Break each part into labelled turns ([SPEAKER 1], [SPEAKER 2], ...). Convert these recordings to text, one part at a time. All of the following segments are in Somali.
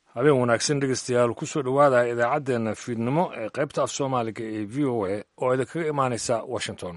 [SPEAKER 1] habeen wanaagsan dhegeystayaal kusoo dhowaada idaacaddeenna fiidnimo ee qaybta af soomaaliga ee v o a oo idinkaga imaanaysa washington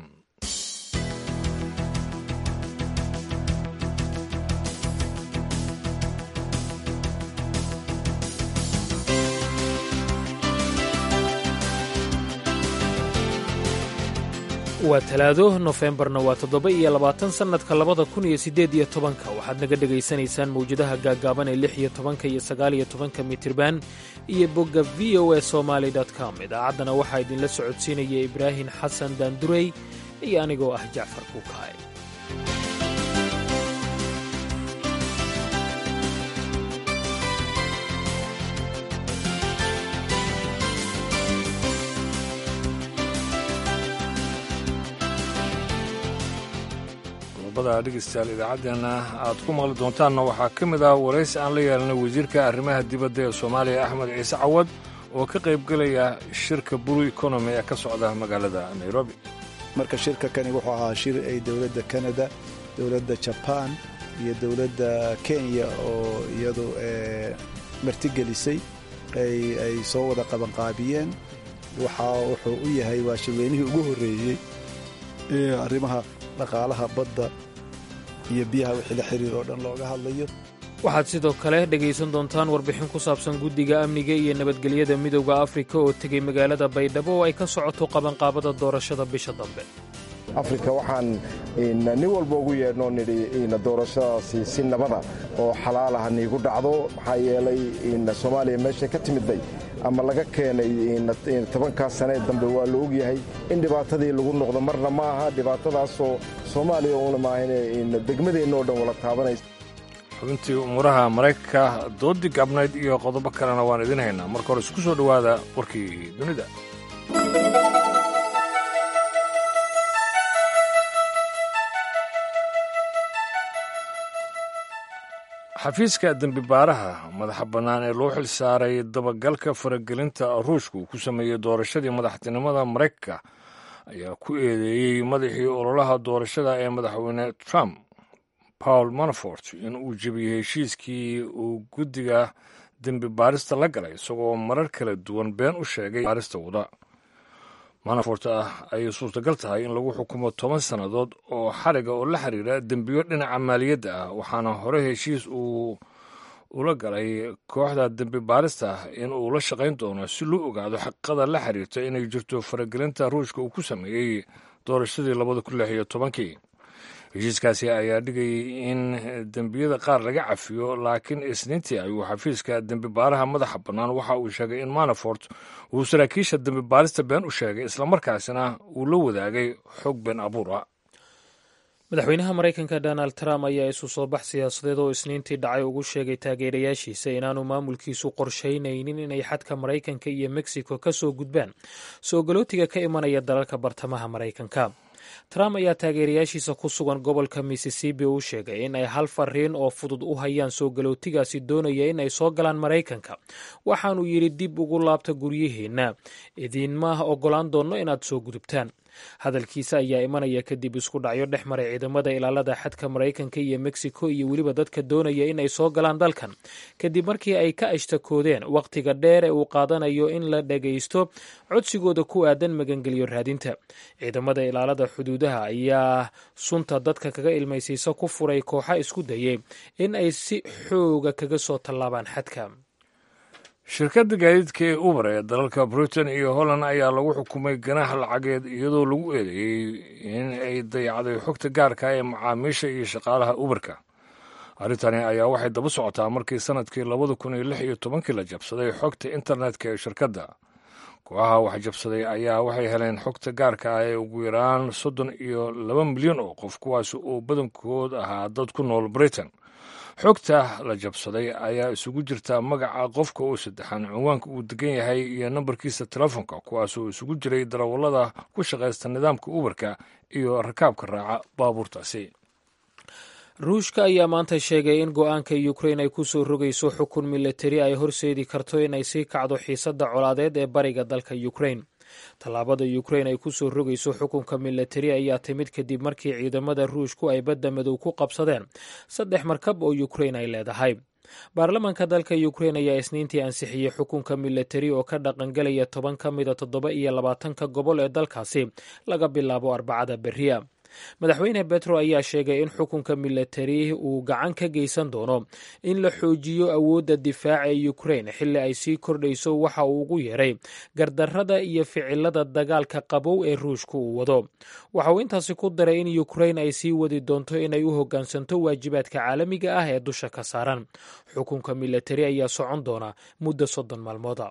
[SPEAKER 2] waa talaado nofembarna waa toddoba iyo labaatan sannadka labada kun iyo siddeed iyo tobanka waxaad naga dhegaysanaysaan mawjadaha gaaggaaban ee lix iyo tobanka iyo sagaal iyo tobanka mitirban iyo bogga v o a somaali com idaacaddana waxaa idinla socodsiinaya ibraahim xasan daandurey iyo anigoo ah jacfar kuukaay
[SPEAKER 1] qodobada dhegeystayaal idaacaddeenna aad ku maqli doontaanna waxaa ka mid ah waraysi aan la yeelanay wasiirka arrimaha dibadda ee soomaaliya axmed ciise cawad oo ka qaybgelaya shirka buru economy ee ka socda magaalada nairobi
[SPEAKER 3] marka shirka kani wuxuu ahaa shir ay dowladda kanada dowladda jabaan iyo dowladda kenya oo iyadu martigelisay ay soo wada qabanqaabiyeen waxaa wuxuu u yahay waa shirweynihii ugu horreeyey ee arrimaha dhaqaalaha badda iyo biyaha wixii la xiriir oo dhan looga hadlayo
[SPEAKER 2] waxaad sidoo kale dhegaysan doontaan warbixin ku saabsan guddiga amniga iyo nabadgelyada midowda afrika oo tegey magaalada baydhabo oo ay ka socoto qabanqaabada doorashada bisha dambe
[SPEAKER 4] afrika waxaan nin walba ugu yeedhnoo nidhi doorashadaasi si nabada oo xalaal ah niigu dhacdo maxaa yeelay soomaaliya meeshay ka timidday ama laga keenay tobankaas sanee dambe waa la ogyahay in dhibaatadii lagu noqdo marna ma aha dhibaatadaasoo soomaaliya uuna maahan degmadeenna oo dhan wala taabanaysa
[SPEAKER 1] xubintii umuuraha maraykanka doodii gabnayd iyo qodobo kalena waan idin haynaa marka hore isku soo dhowaada warkii dunida xafiiska dembi baaraha madaxa bannaan ee loo xil saaray dabagalka faragelinta ruushka uu ku sameeyey doorashadii madaxtinimada maraykanka ayaa ku eedeeyey madaxii ololaha doorashada ee madaxweyne trump paul manafort in uu jebiyey heshiiskii uu guddiga dembi baarista la galay isagoo marar kala duwan been u sheegay baarista wada manafort ah ayay suurtagal tahay in lagu xukumo toban sannadood oo xariga oo la xiriira dembiyo dhinaca maaliyadda ah waxaana hore heshiis uu ula galay kooxda dembi baarista ah in uu la shaqayn doono si loo ogaado xaqiiqada la xiriirta inay jirto faragelinta ruushka uu ku sameeyey doorashadii labada kun lix iyo tobankii heshiiskaasi ayaa dhigayay in dembiyada qaar laga cafiyo laakiin isniintii ayuu xafiiska dembi baaraha madaxa bannaan waxa uu sheegay in manafort uu saraakiisha dembi baarista been u sheegay islamarkaasina uu la wadaagay xog been abuura
[SPEAKER 2] madaxweynaha maraykanka donald trump ayaa isu soo bax siyaasadeed oo isniintii dhacay ugu sheegay taageerayaashiisa inaanu maamulkiisu qorshaynaynin inay xadka maraykanka iyo mexico ka soo gudbaan soo galootiga ka imanaya dalalka bartamaha maraykanka trump ayaa taageerayaashiisa ku sugan gobolka missisipi u sheegay in ay hal fariin oo fudud u hayaan soo galootigaasi doonaya in ay soo galaan maraykanka waxaanuu yidhi dib ugu laabta guryaheenna idiinma ogolaan doonno inaad soo gudubtaan hadalkiisa ayaa imanaya kadib isku dhacyo dhex maray ciidamada ilaalada xadka maraykanka iyo mexico iyo weliba dadka doonaya in ay soo galaan dalkan kadib markii ay ka ashtakoodeen wakhtiga dheer ee uu qaadanayo in la dhagaysto codsigooda ku aadan magangelyo raadinta ciidamada ilaalada xuduudaha ayaa sunta dadka kaga ilmaysiisa ku furay kooxa isku dayay in ay si xooga kaga soo tallaabaan xadka
[SPEAKER 1] shirkadda gaadiidka ee uber ee dalalka britain iyo holland ayaa lagu xukumay ganaax lacageed iyadoo lagu eedeeyey in ay dayacday xogta gaarka ee macaamiisha iyo shaqaalaha uberka arrintani ayaa waxay daba socotaa markii sannadkii labada kun iyo lix iyo tobankii la jabsaday xogta internetka ee shirkadda kooxaha wax jabsaday ayaa waxay heleen xogta gaarka ah ee ugu yaraan soddon iyo laba milyan oo qof kuwaas oo badankood ahaa dad ku nool britain xogta la jabsaday ayaa isugu jirta magaca qofka uu saddexan cinwaanka uu degan yahay iyo nambarkiisa telefoonka kuwaasoo isugu jiray darawallada ku shaqaysta nidaamka uberka iyo rakaabka raaca baabuurtaasi
[SPEAKER 2] ruushka ayaa maanta sheegay in go-aanka ukrain ay ku soo rogayso xukun milatari ay horseedi karto inay sii kacdo xiisadda colaadeed ee bariga dalka ukrain tallaabada ukrain ay ku soo rogayso xukunka milatari ayaa timid kadib markii ciidamada ruushku ay badda madow ku qabsadeen saddex markab oo ukrain ay leedahay baarlamaanka dalka ukrein ayaa isniintii ansixiyey xukunka milatari oo ka dhaqangelaya toban ka mida toddoba iyo labaatanka gobol ee dalkaasi laga bilaabo arbacada beriya madaxweyne betro ayaa sheegay in xukunka milatari uu gacan ka geysan doono in la xoojiyo awoodda difaaca ee ukrein xilli ay sii kordhayso waxa uu ugu yeeray gardarrada iyo ficilada dagaalka qabow ee ruushka uu wado waxa uu intaasi ku daray in ukrein ay sii wadi doonto inay u hoggaansanto waajibaadka caalamiga ah ee dusha ka saaran xukunka milatari ayaa socon doona muddo soddon maalmooda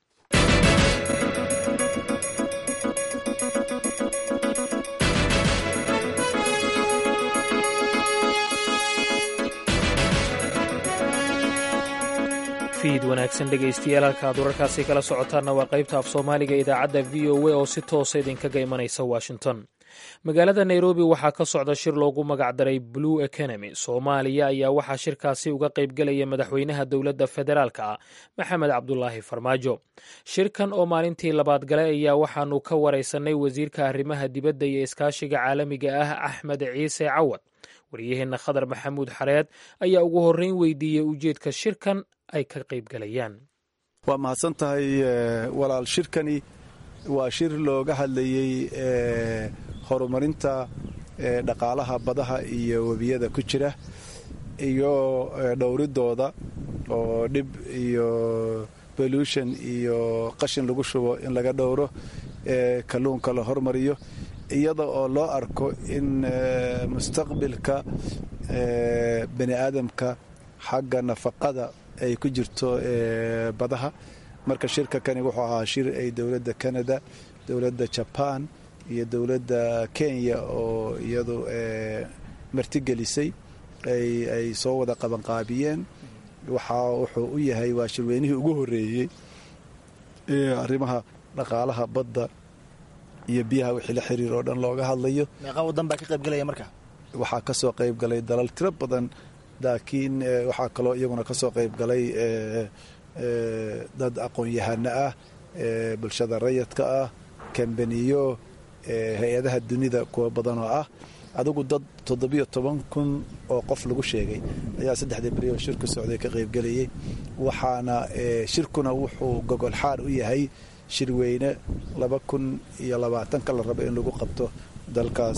[SPEAKER 2] fiid wanaagsan dhegaystayaal halka aad wararkaasi kala socotaanna waa qaybta af soomaaliga idaacadda v o a oo si toosa idinkaga imanaysa washington magaalada nairobi waxaa ka socda shir loogu magacdaray blue economy soomaaliya ayaa waxaa shirkaasi uga qaybgelaya madaxweynaha dowladda federaalka ah maxamed cabdulaahi farmaajo shirkan oo maalintii labaad galay ayaa waxaanu ka waraysanay wasiirka arrimaha dibadda iyo iskaashiga caalamiga ah axmed ciise cawad waryaheenna khadar maxamuud xareed ayaa ugu horreyn weydiiyey ujeedka shirkan ay ka qaybgalayaan
[SPEAKER 3] waa mahadsan tahay walaal shirkani waa shir looga hadlayey horumarinta dhaqaalaha badaha iyo webiyada ku jira iyo dhowridooda oo dhib iyo bolution iyo qashin lagu shubo in laga dhowro kalluunka la hormariyo iyada oo loo arko in mustaqbilka bani aadamka xagga nafaqada ay ku jirto badaha marka shirka kani wuxuu ahaa shir ay dowladda canada dowladda jaban iyo dowladda kenya oo iyadu martigelisay ay soo wada qabanqaabiyeen waxaa wuxuu u yahay waa shirweynihii ugu horeeyey ee arrimaha dhaqaalaha badda iyo biyaha wixii la xiriir oo dhan looga hadlayo
[SPEAKER 5] meeqa wadan baa ka qaybgalaya marka
[SPEAKER 3] waxaa ka soo qayb galay dalal tiro badan laakiin waxaa kaloo iyaguna ka soo qayb galay dad aqoon-yahano ah bulshada rayadka ah kambaniyo hay-adaha dunida kuwa badan oo ah adigu dad toddobiyo toban kun oo qof lagu sheegay ayaa saddexdii beri oo shirku socday ka qaybgelayay waxaana shirkuna wuxuu gogol xaar u yahay shirweyne laba kun iyo labaatanka la rabo in lagu qabto dalkaas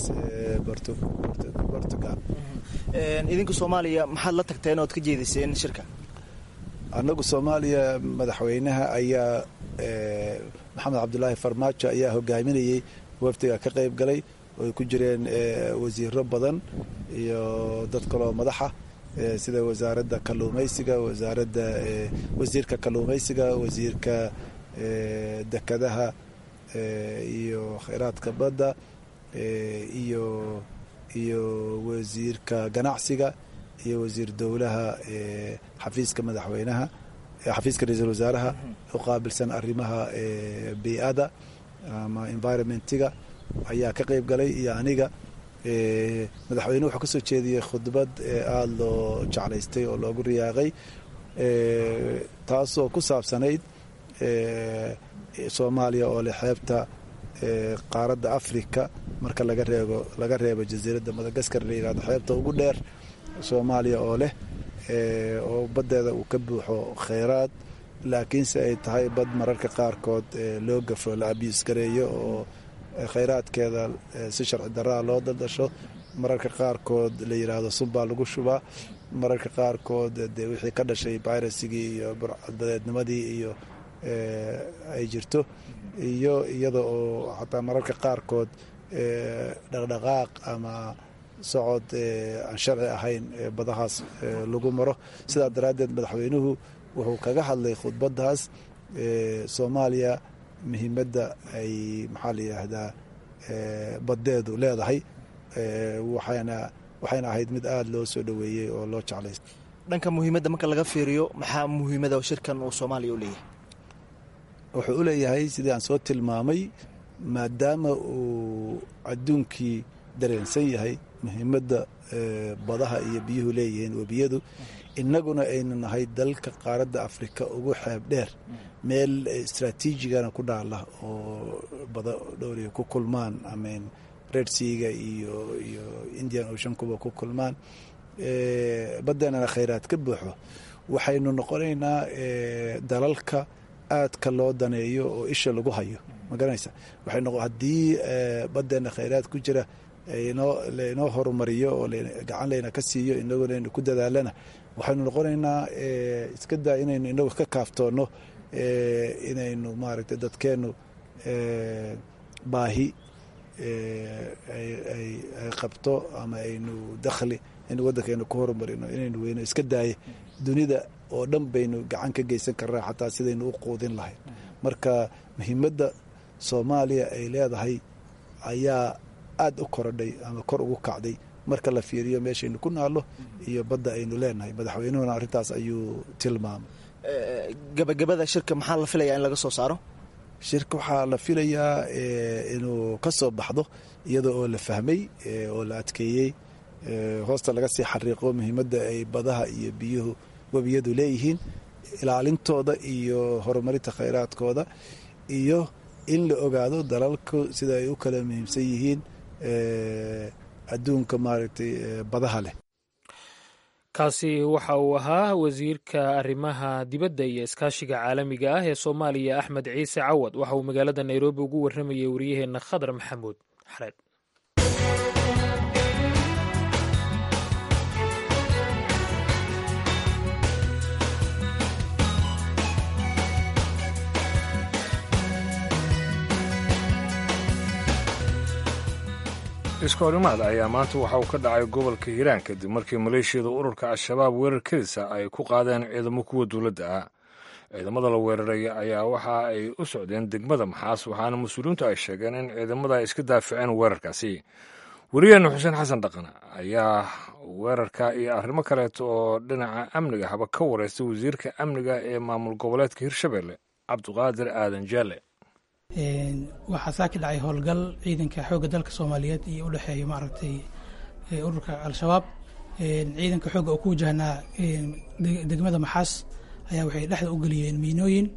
[SPEAKER 3] bortugal
[SPEAKER 5] idinka soomaaliya maxaad la tagteen ood ka jeediseen shirka
[SPEAKER 3] annagu soomaaliya madaxweynaha ayaa maxamed cabdulaahi farmaajo ayaa hogaaminayey wafdiga ka qayb galay oo ay ku jireen wasiiro badan iyo dad kaloo madaxa sida wasaaradda kalluumaysiga wasaaradda wasiirka kalluumaysiga wasiirka dekadaha iyo khayraadka badda iyo iyo wasiirka ganacsiga iyo wasiir dowlaha xafiiska madaxweynaha xafiiska ra-iisul wasaaraha u qaabilsan arrimaha bii'ada ama environmentiga ayaa ka qayb galay iyo aniga madaxweynuhu wuxuu ka soo jeediyey khudbad aada loo jeclaystay oo loogu riyaaqay taasoo ku saabsanayd soomaaliya oo leh xeebta qaaradda africa marka laga reebo laga reebo jasiiradda madagaskar la yihahdo xeebta ugu dheer soomaaliya oo leh oo baddeeda uu ka buuxo kheyraad laakiinse ay tahay bad mararka qaarkood loo gafo la abiis gareeyo oo kheyraadkeeda si sharci daraa loo daldasho mararka qaarkood la yidhaahdo subbaa lagu shubaa mararka qaarkood dee wixii ka dhashay bayrasigii iyo burcadbadeednimadii iyo ay jirto iyo iyada oo xataa mararka qaarkood dhaqdhaqaaq ama socod aan sharci ahayn badahaas lagu maro sidaa daraaddeed madaxweynuhu wuxuu kaga hadlay khudbaddaas soomaaliya muhiimadda ay maxaa la yidhaahdaa baddeedu leedahay waxayna waxayna ahayd mid aada loo soo dhoweeyey oo loo jeclaystay
[SPEAKER 5] dhanka muhiimadda marka laga fiiriyo maxaa muhiimada shirkan uu soomaaliya u leeyahay
[SPEAKER 3] wuxuu u leeyahay sidii aan soo tilmaamay maadaama uu adduunkii dareensan yahay muhiimadda badaha iyo biyuhu leeyihiin webiyadu innaguna aynu nahay dalka qaaradda afrika ugu xeeb dheer meel istraatiijigana ku dhaala oo bada dhowriya ku kulmaan amen red seaga iyo iyo indian ocean kuba ku kulmaan baddeenana khayraad ka buuxo waxaynu noqonaynaa dalalka aadka loo daneeyo oo isha lagu hayo magaranaysa waxay noqo haddii baddeena khayraad ku jira inoo lainoo horumariyo oo gacan layna ka siiyo inaguna aynu ku dadaalana waxaynu noqonaynaa iska daa inaynu inagu ka kaaftoonno inaynu maaragtay dadkeennu baahi ay qabto ama aynu dakhli in waddankeenu ku horumarino inaynu weyno iska daaye dunida oo dhan baynu gacan ka geysan karnaa xataa sidaynu u quudin lahayn marka muhiimadda soomaaliya ay leedahay ayaa aada u korodhay ama kor ugu kacday marka la fiiriyo meeshaynu ku naallo iyo badda aynu leenahay madaxweynuhuna arrintaas ayuu tilmaamay
[SPEAKER 5] gabagabada shirka maxaa la filayaa in laga soo saaro
[SPEAKER 3] shirka waxaa la filayaa inuu ka soo baxdo iyadoo oo la fahmay oo la adkeeyey hoosta laga sii xariiqo muhiimadda ay badaha iyo biyuhu webiyadu leeyihiin ilaalintooda iyo horumarinta khayraadkooda iyo in la ogaado dalalku sida ay u kala muhiimsan yihiin adduunka maaragtay badaha leh
[SPEAKER 2] kaasi waxa uu ahaa wasiirka arrimaha dibadda iyo iskaashiga caalamiga ah ee soomaaliya axmed ciise cawad waxa uu magaalada nairobi ugu warramayay wariyaheenna khadar maxamuud xareed
[SPEAKER 1] iskoorimaad ayaa maanta waxa uu ka dhacay gobolka hiiraan kadib markii maleeshiyada ururka al-shabaab weerar kedisa ay ku qaadeen ciidamo kuwa dowladda ah ciidamada la weeraray ayaa waxa ay u socdeen degmada maxaas waxaana mas-uuliyiintu ay sheegeen in ciidamada ay iska daafaceen weerarkaasi wariyeenna xuseen xasan dhaqan ayaa weerarka iyo arrimo kaleeto oo dhinaca amniga haba ka wareystay wasiirka amniga ee maamul goboleedka hirshabelle cabdiqaadir aadan jaale
[SPEAKER 6] waxaa saaki dhacay howlgal ciidanka xoogga dalka soomaaliyeed iyo u dhexeeya maaragtay ururka al-shabaab ciidanka xoogga oo ku wajahnaa degmada maxaas ayaa waxay dhexda u geliyeen miinooyin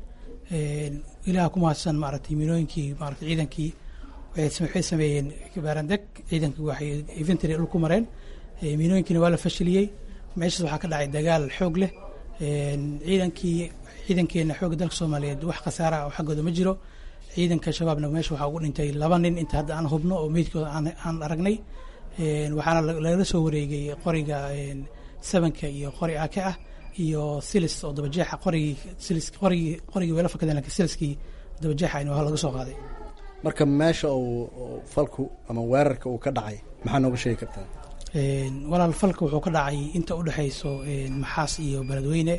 [SPEAKER 6] ilaha ku mahadsan maaragtay miinooyinkii maaragtay ciidankii waxay sameeyeen baarandeg ciidankii waxay infantry dhul ku mareen miinooyinkiina waa la fashiliyey meeshaas waxaa ka dhacay dagaal xoog leh ciidankii ciidankeena xoogga dalka soomaaliyeed wax khasaara oo xaggooda ma jiro ciidanka shabaabna meesha waxaa ugu dhintay laba nin inta hadda aan hubno oo meydkooda aan aragnay waxaana lagala soo wareegay qoriga sabanka iyo qori ake ah iyo silis oo dabajeexa qorigii silis qorigii qorigii weela fakadeen lakin siliskii dabajeexa waa laga soo qaaday
[SPEAKER 7] marka meesha uu falku ama weerarka uu ka dhacay maxaa nooga sheegi kartaa
[SPEAKER 6] walaal falka wuxuu ka dhacay inta udhexayso maxaas iyo beledweyne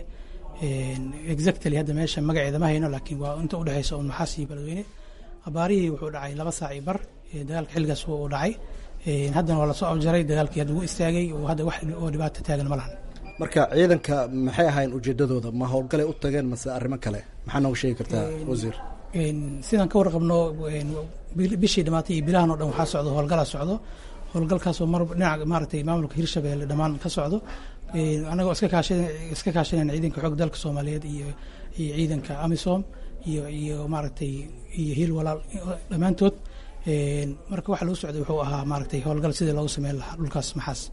[SPEAKER 6] exactly hadda meesha magaceeda ma hayno laakiin waa inta udhexaysa un maxaas iyo beledweyne abaarihii wuxuu dhacay laba saac iyo bar dagaalka xilligaas uu dhacay haddana waa lasoo afjaray dagaalkii hadda wuu istaagay oo hadda wax oo dhibaato taagan ma lahan
[SPEAKER 7] marka ciidanka maxay ahayn ujeedadooda ma howlgalay u tageen mase arrimo kale maxaa nooga sheegi kartaa wasiir
[SPEAKER 6] sidaan ka warqabno bishii dhamaatay iyo bilahan o dhan waxaa socdo howlgalaa socdo howlgalkaasoo mar dhinaca maaragtay maamulka hirshabelle dhammaan ka socdo anagoo iska kaashan iska kaashanayna ciidanka xoog dalka soomaaliyeed iyo iyo ciidanka amisom iyo iyo maaragtay iyo hiil walaal dhammaantood marka waxa lagu socday wuxuu ahaa maaragtay howlgal sidii loogu sameyn lahaa dhulkaas maxaas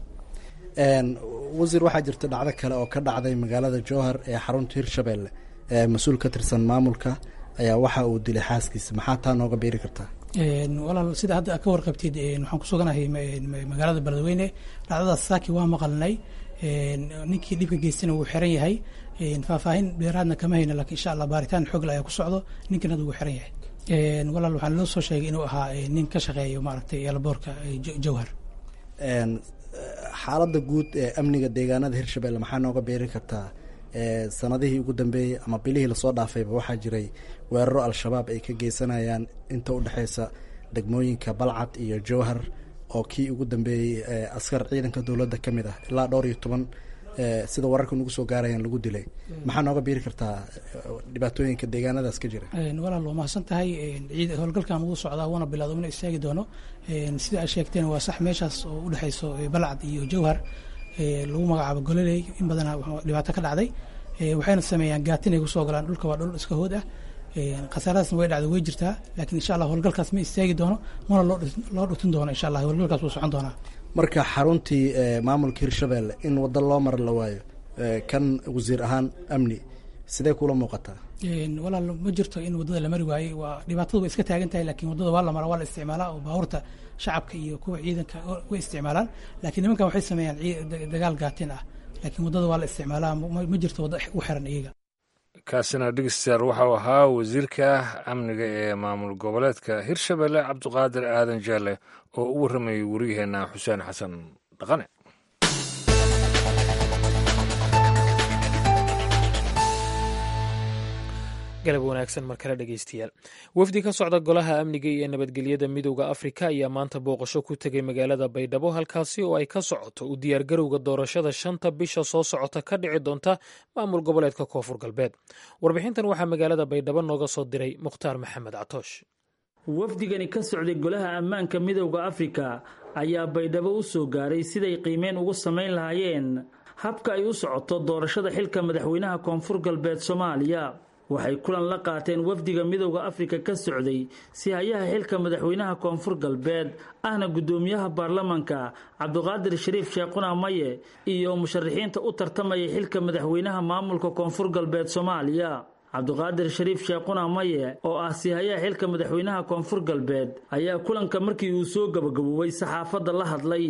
[SPEAKER 7] wasiir waxaa jirta dhacdo kale oo ka dhacday magaalada jowhar ee xarunta hirshabelle ee mas-uul ka tirsan maamulka ayaa waxa uu dilay xaaskiisa maxaa taa nooga beeri kartaa
[SPEAKER 6] walaal sida hadda ka warqabtid waxaan kusuganahay magaalada beledweyne dhacdadaas saaki waa maqalnay ninkii dhibka geystana wuu xiran yahay faahfaahin dheeraadna kama hayno lakin insha allah baaritaan xoogle ayaa ku socdo ninkan hadda wuu xiran yahay walaal waxaan loo soo sheegay inuu ahaa nin ka shaqeeyo maaragtay eelaboorka jowhar
[SPEAKER 7] xaaladda guud ee amniga deegaanada hirshabelle maxaa nooga beeri kartaa sanadihii ugu dambeeyey ama bilihii lasoo dhaafayba waxaa jiray weeraro al-shabaab ay ka geysanayaan inta u dhexeysa degmooyinka balcad iyo jowhar oo kii ugu dambeeyey askar ciidanka dowladda ka mid ah ilaa dhowr iyo toban sida wararka nagu soo gaarayaan lagu dilay maxaa nooga biiri kartaa dhibaatooyinka deegaanadaas ka jira
[SPEAKER 6] walaal waa mahadsan tahay howlgalkan wuu socdaa wuuna bilowda una istaagi doono sida aad sheegteen waa sax meeshaas oo udhexeyso balcad iyo jowhar lagu magacaabo gololey in badana dhibaato ka dhacday waxayna sameeyaan gaatin ay kusoo galaan dhulka waa dhul iska hood ah khasaaradaasna way dhacda way jirtaa laakiin insha allah howlgalkaas ma istaagi doono mana loo dhutin doono insha allah howlgalkaas wuu socon doonaa
[SPEAKER 7] marka xaruntii maamulka hirshabelle in waddo loo mara la waayo kan wasiir ahaan amni sidee kula muuqataa
[SPEAKER 6] walaal ma jirto in waddada la mari waayey waa dhibaatadu way iska taagan tahay lakiin waddada waa la maraa waa la isticmaalaa oo baabuurta shacabka iyo kuwa ciidanka way isticmaalaan lakiin nimankan waxay sameeyaan dagaal gaatin ah laakiin waddada waa la isticmaalaa ma jirto wadda u xiran iyaga
[SPEAKER 1] kaasina dhegeystayaal waxau ahaa wasiirka amniga ee maamul goboleedka hirshabelle cabdiqaadir aadan jaale oo u warramayay wariyaheenna xuseen xasan dhaqane
[SPEAKER 2] galab wanaagsan mar kale dhegeystayaal wafdi ka socda golaha amniga iyo nabadgelyada midowda afrika ayaa maanta booqasho ku tegay magaalada baydhabo halkaasi oo ay ka socoto u diyaargarowga doorashada shanta bisha soo socota ka dhici doonta maamul goboleedka koonfur galbeed warbixintan waxaa magaalada baydhabo nooga soo diray mukhtaar maxamed catoosh
[SPEAKER 8] wafdigani ka socday golaha ammaanka midowda afrika ayaa baydhabo u soo gaaray siday qiimeyn ugu samayn lahaayeen habka ay u socoto doorashada xilka madaxweynaha koonfur galbeed soomaaliya waxay kulan la qaateen wafdiga midowda afrika ka socday si hayaha xilka madaxweynaha koonfur galbeed ahna guddoomiyaha baarlamanka cabdiqaadir shariif sheekhuna maye iyo musharaxiinta u tartamaya xilka madaxweynaha maamulka koonfur galbeed soomaaliya cabdiqaadir shariif sheekhuna maye oo ah sihayaha xilka madaxweynaha koonfur galbeed ayaa kulanka markii uu soo gabagaboobay saxaafadda la hadlay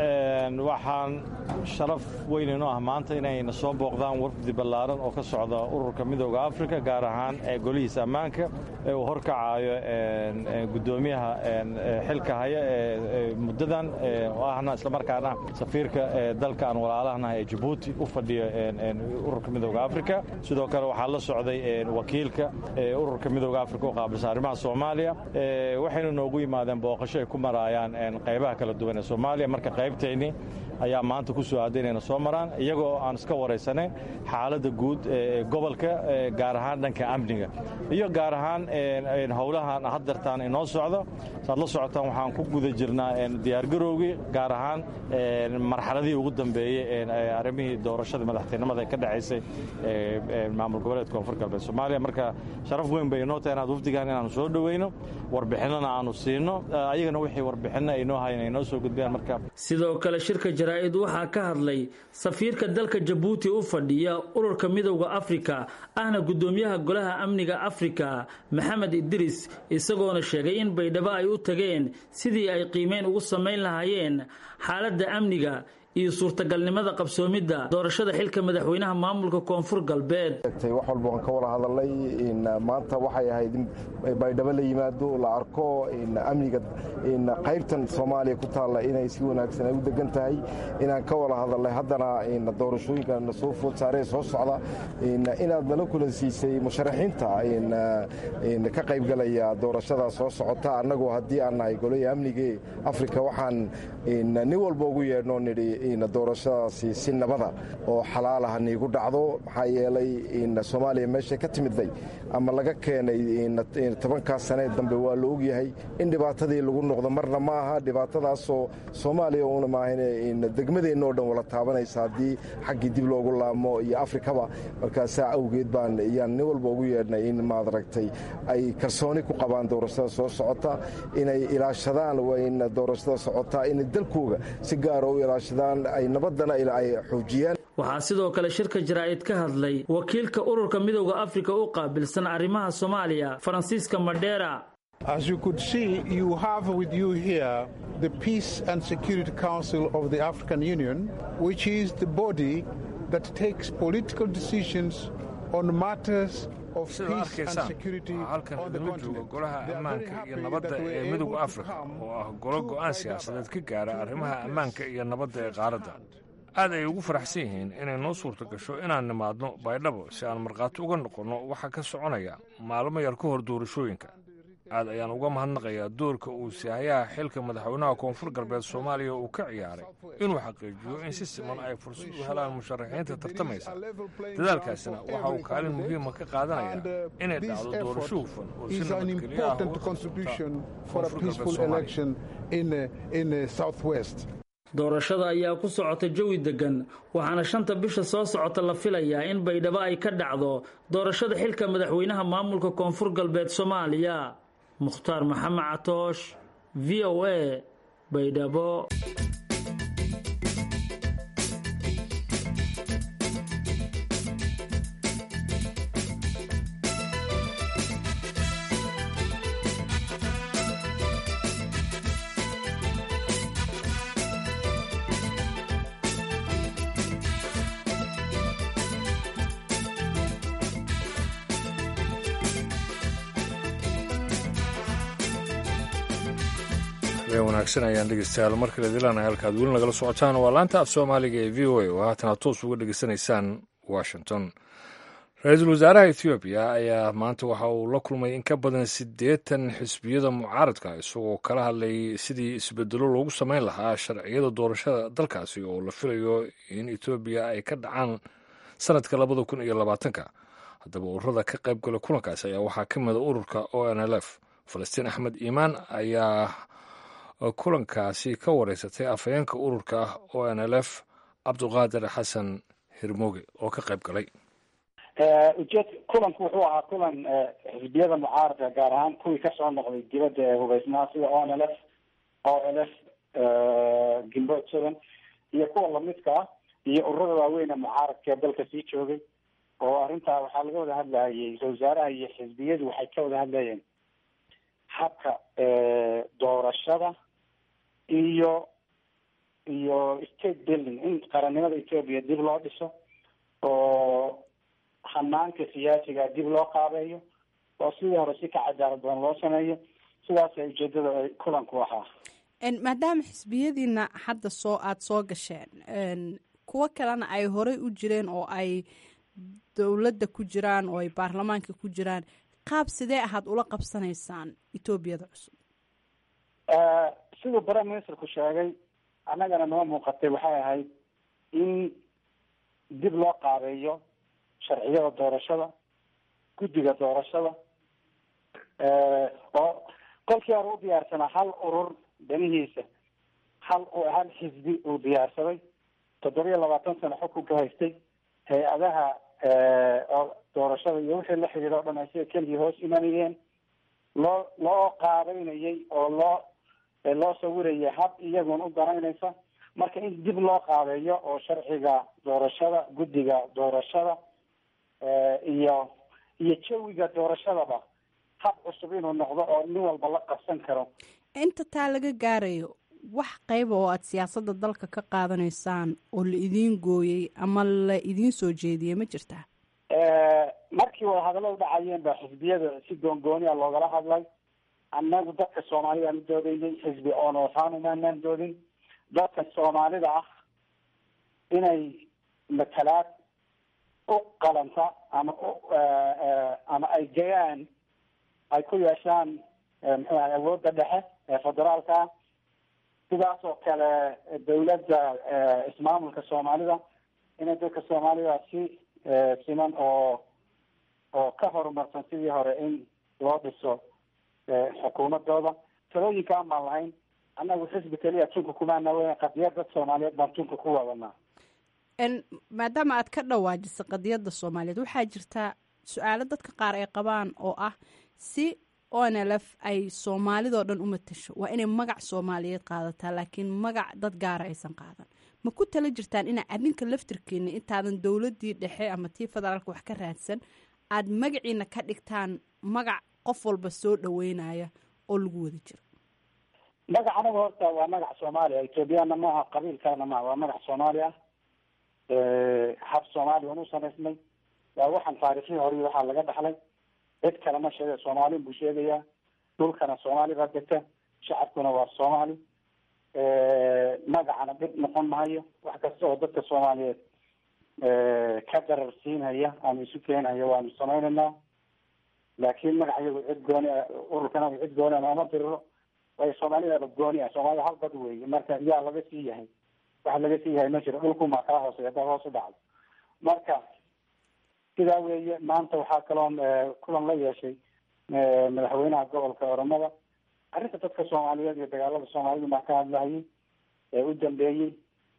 [SPEAKER 9] waxaan sharaf weyn inoo ah maanta inayna soo booqdaan wafdi ballaaran oo ka socda ururka midooda afrika gaar ahaan ee golihiisa ammaanka ee uu horkacaayo guddoomiyaha xilka haya ee muddadan oo ahna islamarkaana safiirka dalka aan walaalahanahay ee jabuuti u fadhiyo ururka midooda afrika sidoo kale waxaa la socday wakiilka ururka midooda afrika u qaabilsan arrimaha soomaaliya waxayna noogu yimaadeen booqasho ay ku maraayaan qaybaha kala duwan ee soomaaliya marka qaybtayni ayaa maanta ku soo aaday inayna soo maraan iyagoo aan iska waraysanayn xaaladda guud ee gobolka gaar ahaan dhanka amniga iyo gaar ahaan howlahan haddartaan inoo socdo saad la socotaan waxaan ku guda jirnaa diyaargarowgii gaar ahaan marxaladihii ugu dambeeyey arrimihii doorashada madaxtinimada ee ka dhacaysay maamul goboleedka koonfur galbeed soomaaliya marka sharaf weyn bay inoo tahay inaad wafdigan inaanu soo dhoweyno warbixinana aanu siino ayagana wixii warbixinna ay noo hayan ay noo soo gudbiyaan marka
[SPEAKER 8] sidoo kale shirka jaraa'id waxaa ka hadlay safiirka dalka jabuuti u fadhiya ururka midowda afrika ahna guddoomiyaha golaha amniga afrika maxamed idris isagoona sheegay in baydhabo ay u tageen sidii ay qiimeyn ugu samayn lahaayeen xaaladda amniga iyo suurtagalnimada qabsoomidda doorashada xilka madaxweynaha maamulka koonfur galbeed
[SPEAKER 4] wax walba waan ka wada hadalnay maanta waxay ahayd in baydhabo la yimaado la arko amniga qaybtan soomaaliya ku taalla inay si wanaagsan ay u degan tahay inaan ka wada hadalnay haddana doorashooyinka na soo food saaree soo socda inaad nala kulansiisay musharaxiinta ka qaybgalaya doorashada soo socota annagoo haddii aan nahay golaya amnigii afrika waxaan nin walba ugu yeedhnoo nidhi doorashadaasi si nabada oo xalaala ha niigu dhacdo maxaa yeelay soomaaliya meeshay ka timidday ama laga keenay tobankaas sanee dambe waa la ogyahay in dhibaatadii lagu noqdo marna ma aha dhibaatadaasoo soomaaliya una maahan degmadeenna oo dhan wala taabanaysa haddii xaggii dib loogu laamo iyo afrikaba markaasaa awgeed baan yaan nin walba ugu yeedhnay in maad aragtay ay kalsooni ku qabaan doorashada soo socota inay ilaashadaan in doorashada socotaa inay dalkooga si gaara u ilaashadaan ay nabadana ay xoojiyaan
[SPEAKER 8] waxaa sidoo kale shirka jaraa'id ka hadlay wakiilka ururka midowda afrika u qaabilsan arrimaha soomaaliya faransiiska madheera
[SPEAKER 10] As you could see, you have with you here the Peace and Security Council of the African Union, which is the body that takes political decisions on matters
[SPEAKER 1] sida arkaysaan waxaa halkan idinla jooga golaha ammaanka iyo nabadda ee midowda afrika oo ah golo go'aan siyaasadeed ka gaara arrimaha ammaanka iyo nabadda ee qaaradda aad ay ugu faraxsan yihiin inay noo suurta gasho inaan nimaadno baydhabo si aan markhaati uga noqonno waxa ka soconaya maalmo yar ka hor doorashooyinka aad ayaan uga mahadnaqayaa doorka uu sihayaha xilka madaxweynaha koonfur galbeed soomaaliya uu ka ciyaaray inuu xaqiijiyo in si siman ay fursad u helaan musharaxiinta tartamaysa dadaalkaasina waxa uu kaalin muhiima ka qaadanayaa inay dhacdo doorasho hufan oo si nabadgelyo ah uga
[SPEAKER 10] socota
[SPEAKER 8] doorashada ayaa ku socota jawi deggan waxaana shanta bisha soo socota la filayaa in baydhabo ay ka dhacdo doorashada xilka madaxweynaha maamulka koonfur galbeed soomaaliya mukhtaar maxamed catoosh v o a baydhabo
[SPEAKER 1] habeen wanaagsan ayaan dhegeystayaal mar kale dilaana halkaad weli nagala socotaan waa laanta af soomaaliga ee v o a oo haatan aad toos uga dhegeysanaysaan washington ra-iisul wasaaraha ethoobiya ayaa maanta waxa uu la kulmay in ka badan siddeetan xisbiyada mucaaradka isagoo kala hadlayay sidii isbedelo loogu sameyn lahaa sharciyada doorashada dalkaasi oo la filayo in etoobiya ay ka dhacaan sanadka labada kun iyo labaatanka haddaba ururada ka qayb gala kulankaasi ayaa waxaa ka mida ururka o n l f falastiin axmed iimaan ayaa kulankaasi ka wareysatay afhayeenka ururka o n l f cabduqaadir xasan hirmooge oo ka qayb galay
[SPEAKER 11] ujeed kulanku wuxuu ahaa kulan xisbiyada mucaaradka gaar ahaan kuwii kasoo noqday dibadda ee hubeysnaa sida o n l f o l f gimbood sudan iyo kuwa lamidka ah iyo ururada waaweyn ee mucaaradka ee dalka sii joogay oo arrintaa waxaa laga wada hadlayay ra-isul wasaaraha iyo xisbiyadu waxay ka wada hadlayeen habka doorashada iyo iyo state building in qarannimada ethoopia dib loo dhiso oo hanaanka siyaasiga dib loo qaabeeyo oo sidii hore si ka cadaalad badan loo sameeyo sidaasa ujeedada kulanku ahaa
[SPEAKER 12] maadaama xisbiyadiina hadda soo aada soo gasheen kuwo kalena ay horey u jireen oo ay dowladda ku jiraan oo ay baarlamaanka ku jiraan qaab sidee ahaad ula qabsanaysaan etoobiyada cusub
[SPEAKER 11] siduu prime ministerku sheegay annagana noo muuqatay waxay ahayd in dib loo qaabeeyo sharciyada doorashada guddiga doorashada oo kolkii hore u diyaarsanaa hal urur danihiisa hal hal xisbi uu diyaarsaday toddobiya labaatan sano xukunka haystay hay-adaha oo doorashada iyo wixii la xidhiidha o dhan ay sida keligii hoos imanayeen loo loo qaabeynayay oo loo loo sawirayay hab iyagun u danaynaysa marka in dib loo qaabeeyo oo sharciga doorashada guddiga doorashada iyo iyo jawiga doorashadaba hab cusub inuu noqdo oo nin walba la qabsan karo
[SPEAKER 12] inta taa laga gaarayo wax qayba oo aada siyaasadda dalka ka qaadanaysaan oo la idiin gooyey ama la idiin soo jeediyey ma jirtaa
[SPEAKER 11] markii wadahadallo u dhacayeen baa xisbiyada si goongooni a loogala hadlay annagu dadka soomaalidaan u doodaynay xisbi oonootaan umaanaan doodin dadka soomaalida ah inay matalaad u qalanta ama ama ay gayaan ay ku yeeshaan muxuu ahay awoodda dhexe ee federaalka ah sidaas oo kale dawladda ismaamulka soomaalida inay dadka soomaalida si siman oo oo ka horumarsan sidii hore in loo dhiso xukuumadooda talooyinka aan baan lahayn annagu xisbi keliya tunka kumaana weyn qadiyad dad soomaaliyeed baan tunka ku wadanaa
[SPEAKER 12] maadaama aad ka dhawaajisa qadiyadda soomaaliyeed waxaa jirtaa su-aalo dadka qaar ay qabaan oo ah si onlf ay soomaalidoo dhan u matasho waa inay magac soomaaliyeed qaadataa laakiin magac dad gaara aysan qaadan ma ku tala jirtaan inaa adinka laftirkeena intaadan dowladii dhexe ama tii federaalka wax ka raadsan aada magaciina ka dhigtaan magac qof walba soo dhaweynaya oo lagu wada jiro
[SPEAKER 11] magac anaga horta waa magac soomaaliya ethoobiyaana maaha qabiil kalena maaha waa magac soomaali ah hab soomaaliya anu samaysnay waa waxaan taarikhii hore waxaa laga dhaxlay cid kale ma sheega soomaalin buu sheegayaa dhulkana soomaali baa degta shacabkuna waa soomaali magacana dhib noqon mahayo wax kasta oo dadka soomaaliyeed ka darar siinhaya ama isu keenhaya waanu samaynaynaa laakiin magac iyagu cid gooni ururkana cid gooni a nooma diriro waayo soomaalidaba gooni ah soomaalida hal dad weeye marka yaa laga sii yahay waxa laga sii yahay ma jiro dhulkumaa kaa hooseya haddaa hoos u dhacdo marka sidaa weeye maanta waxaa kaloon kulan la yeeshay madaxweynaha gobolka oromada arrinta dadka soomaaliyeed iyo dagaalada soomaalida maa ka hadlahayay ee u dambeeyey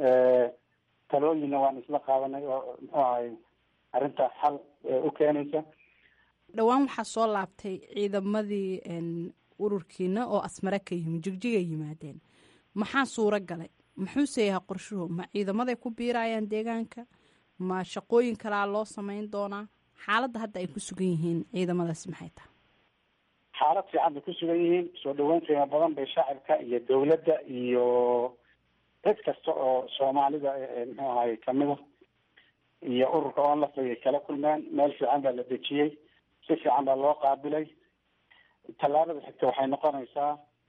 [SPEAKER 11] talooyinna waan isla qaadanay oo muxuu ahay arrinta xal u keenaysa
[SPEAKER 12] dhowaan waxaa soo laabtay ciidamadii ururkiina oo asmare ka yimi jigjigay yimaadeen maxaa suuro galay muxuuse yahay qorshuhu ma ciidamaday ku biirayaan deegaanka ma shaqooyin kalaa loo sameyn doonaa xaaladda hadda ay ku sugan yihiin ciidamadaasi maxay tahay
[SPEAKER 11] xaalad fiican bay ku sugan yihiin soo dhaweyn qiimo badan bay shacabka iyo dawladda iyo cid kasta oo soomaalida muxuu ahay kamida iyo ururka onlaf ayay kala kulmeen meel fiican baa la dejiyey si fiican baa loo qaabilay tallaabada xigta waxay noqonaysaa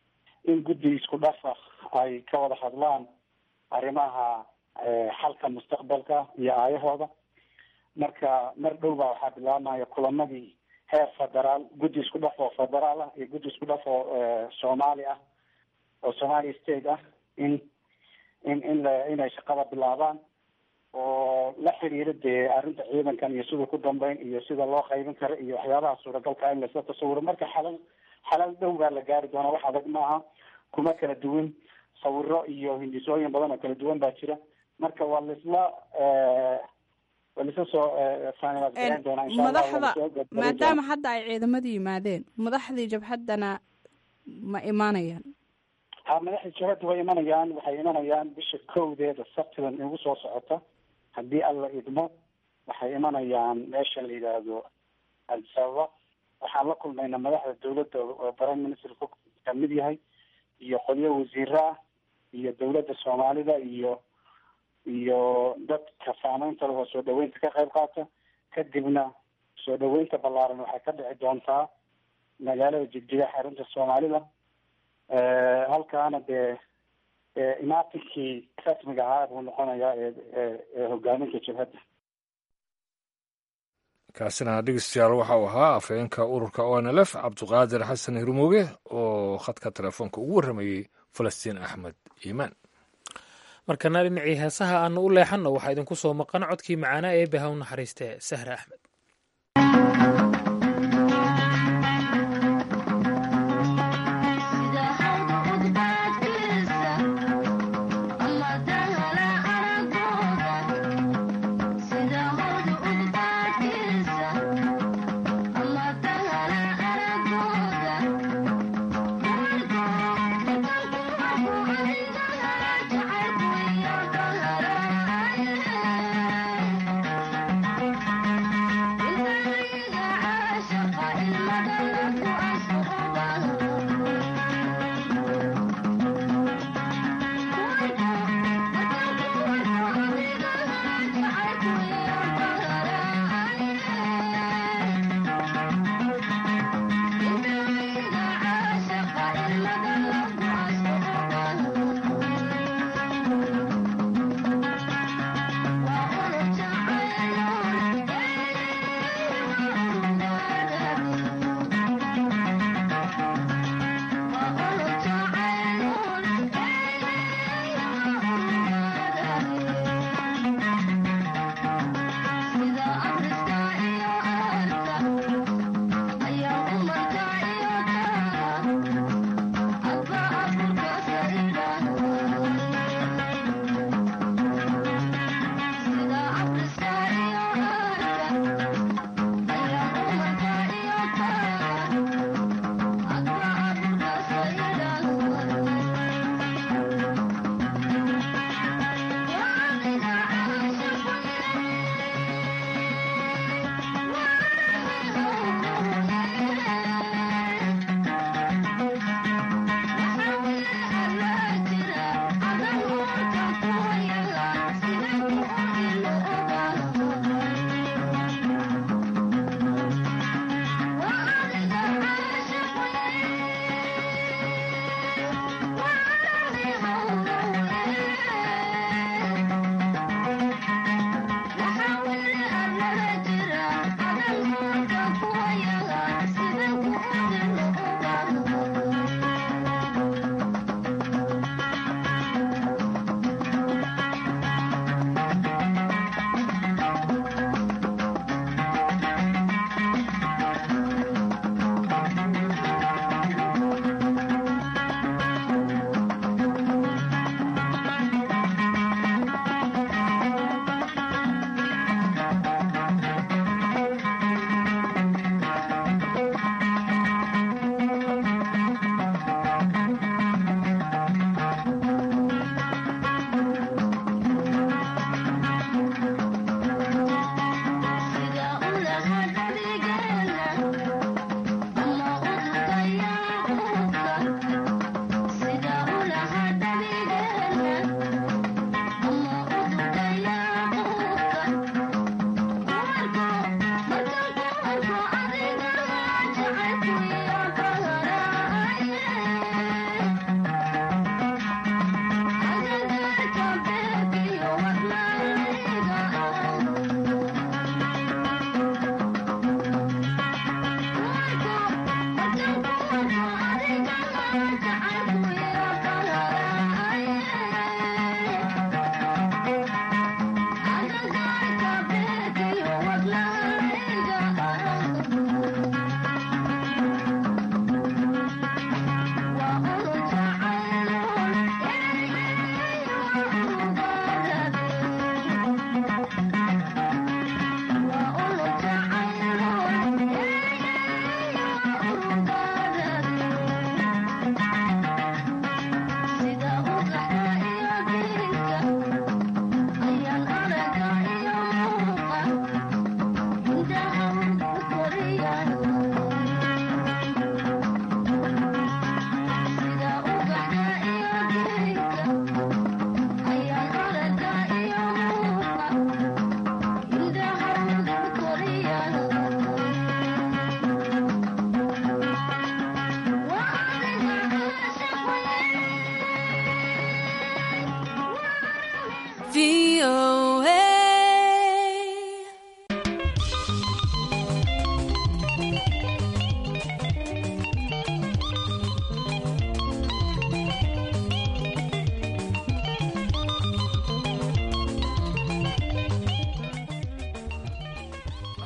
[SPEAKER 11] in guddi isku dhafa ay ka wada hadlaan arrimaha xalka mustaqbalka iyo aayahooda marka mar dhow baa waxaa bilaabmaya kulamadii heer federaal guddi isku dhaf oo federaal ah iyo guddi isku dhaf oo soomaali ah oo somalia state ah in in in la inay shaqada bilaabaan oo la xiriira dee arrinta ciidankan iyo siduu ku dambeyn iyo sida loo qaybin karo iyo waxyaabaha suuragalka in lasla tasawiro marka xalal xalal dhow baa la gaari doonaa wax adag maaha kuma kala duwan sawiro iyo hindisooyin badan oo kala duwan baa jira marka waa laisla waa laisla soo finalize garan doonaa insha allah
[SPEAKER 12] madaxda maadaama hadda ay ciidamadu yimaadeen madaxdii jabhaddana ma imaanayaan
[SPEAKER 11] ha madaxda jabhadda way imanayaan waxay imanayaan bisha kowdeeda sabtidan igu soo socota haddii alla idmo waxay imanayaan meesha la yidhaahdo addis ababa waxaan la kulmayna madaxda dawladda oo prime ministerku kamid yahay iyo qolyo wasiiro ah iyo dawladda soomaalida iyo iyo dadka saameynta leh oo soo dhaweynta ka qayb qaata kadibna soo dhaweynta ballaaran waxay ka dhici doontaa magaalada jigjiga xarunta soomaalida halkaana dee imaatinkii rasmiga ahaa buu noqonayaa ee hogaaminta jabhadda
[SPEAKER 1] kaasina dhegeystayaal waxa uu ahaa afhayeenka ururka o n l f cabduqaadir xasan hirmooge oo khadka telefoonka ugu warramayey falastiin axmed iimaan
[SPEAKER 2] markana dhinacii heesaha aanu u leexanno waxaa idinku soo maqan codkii macaanaa ee baha u naxariistee sahre axmed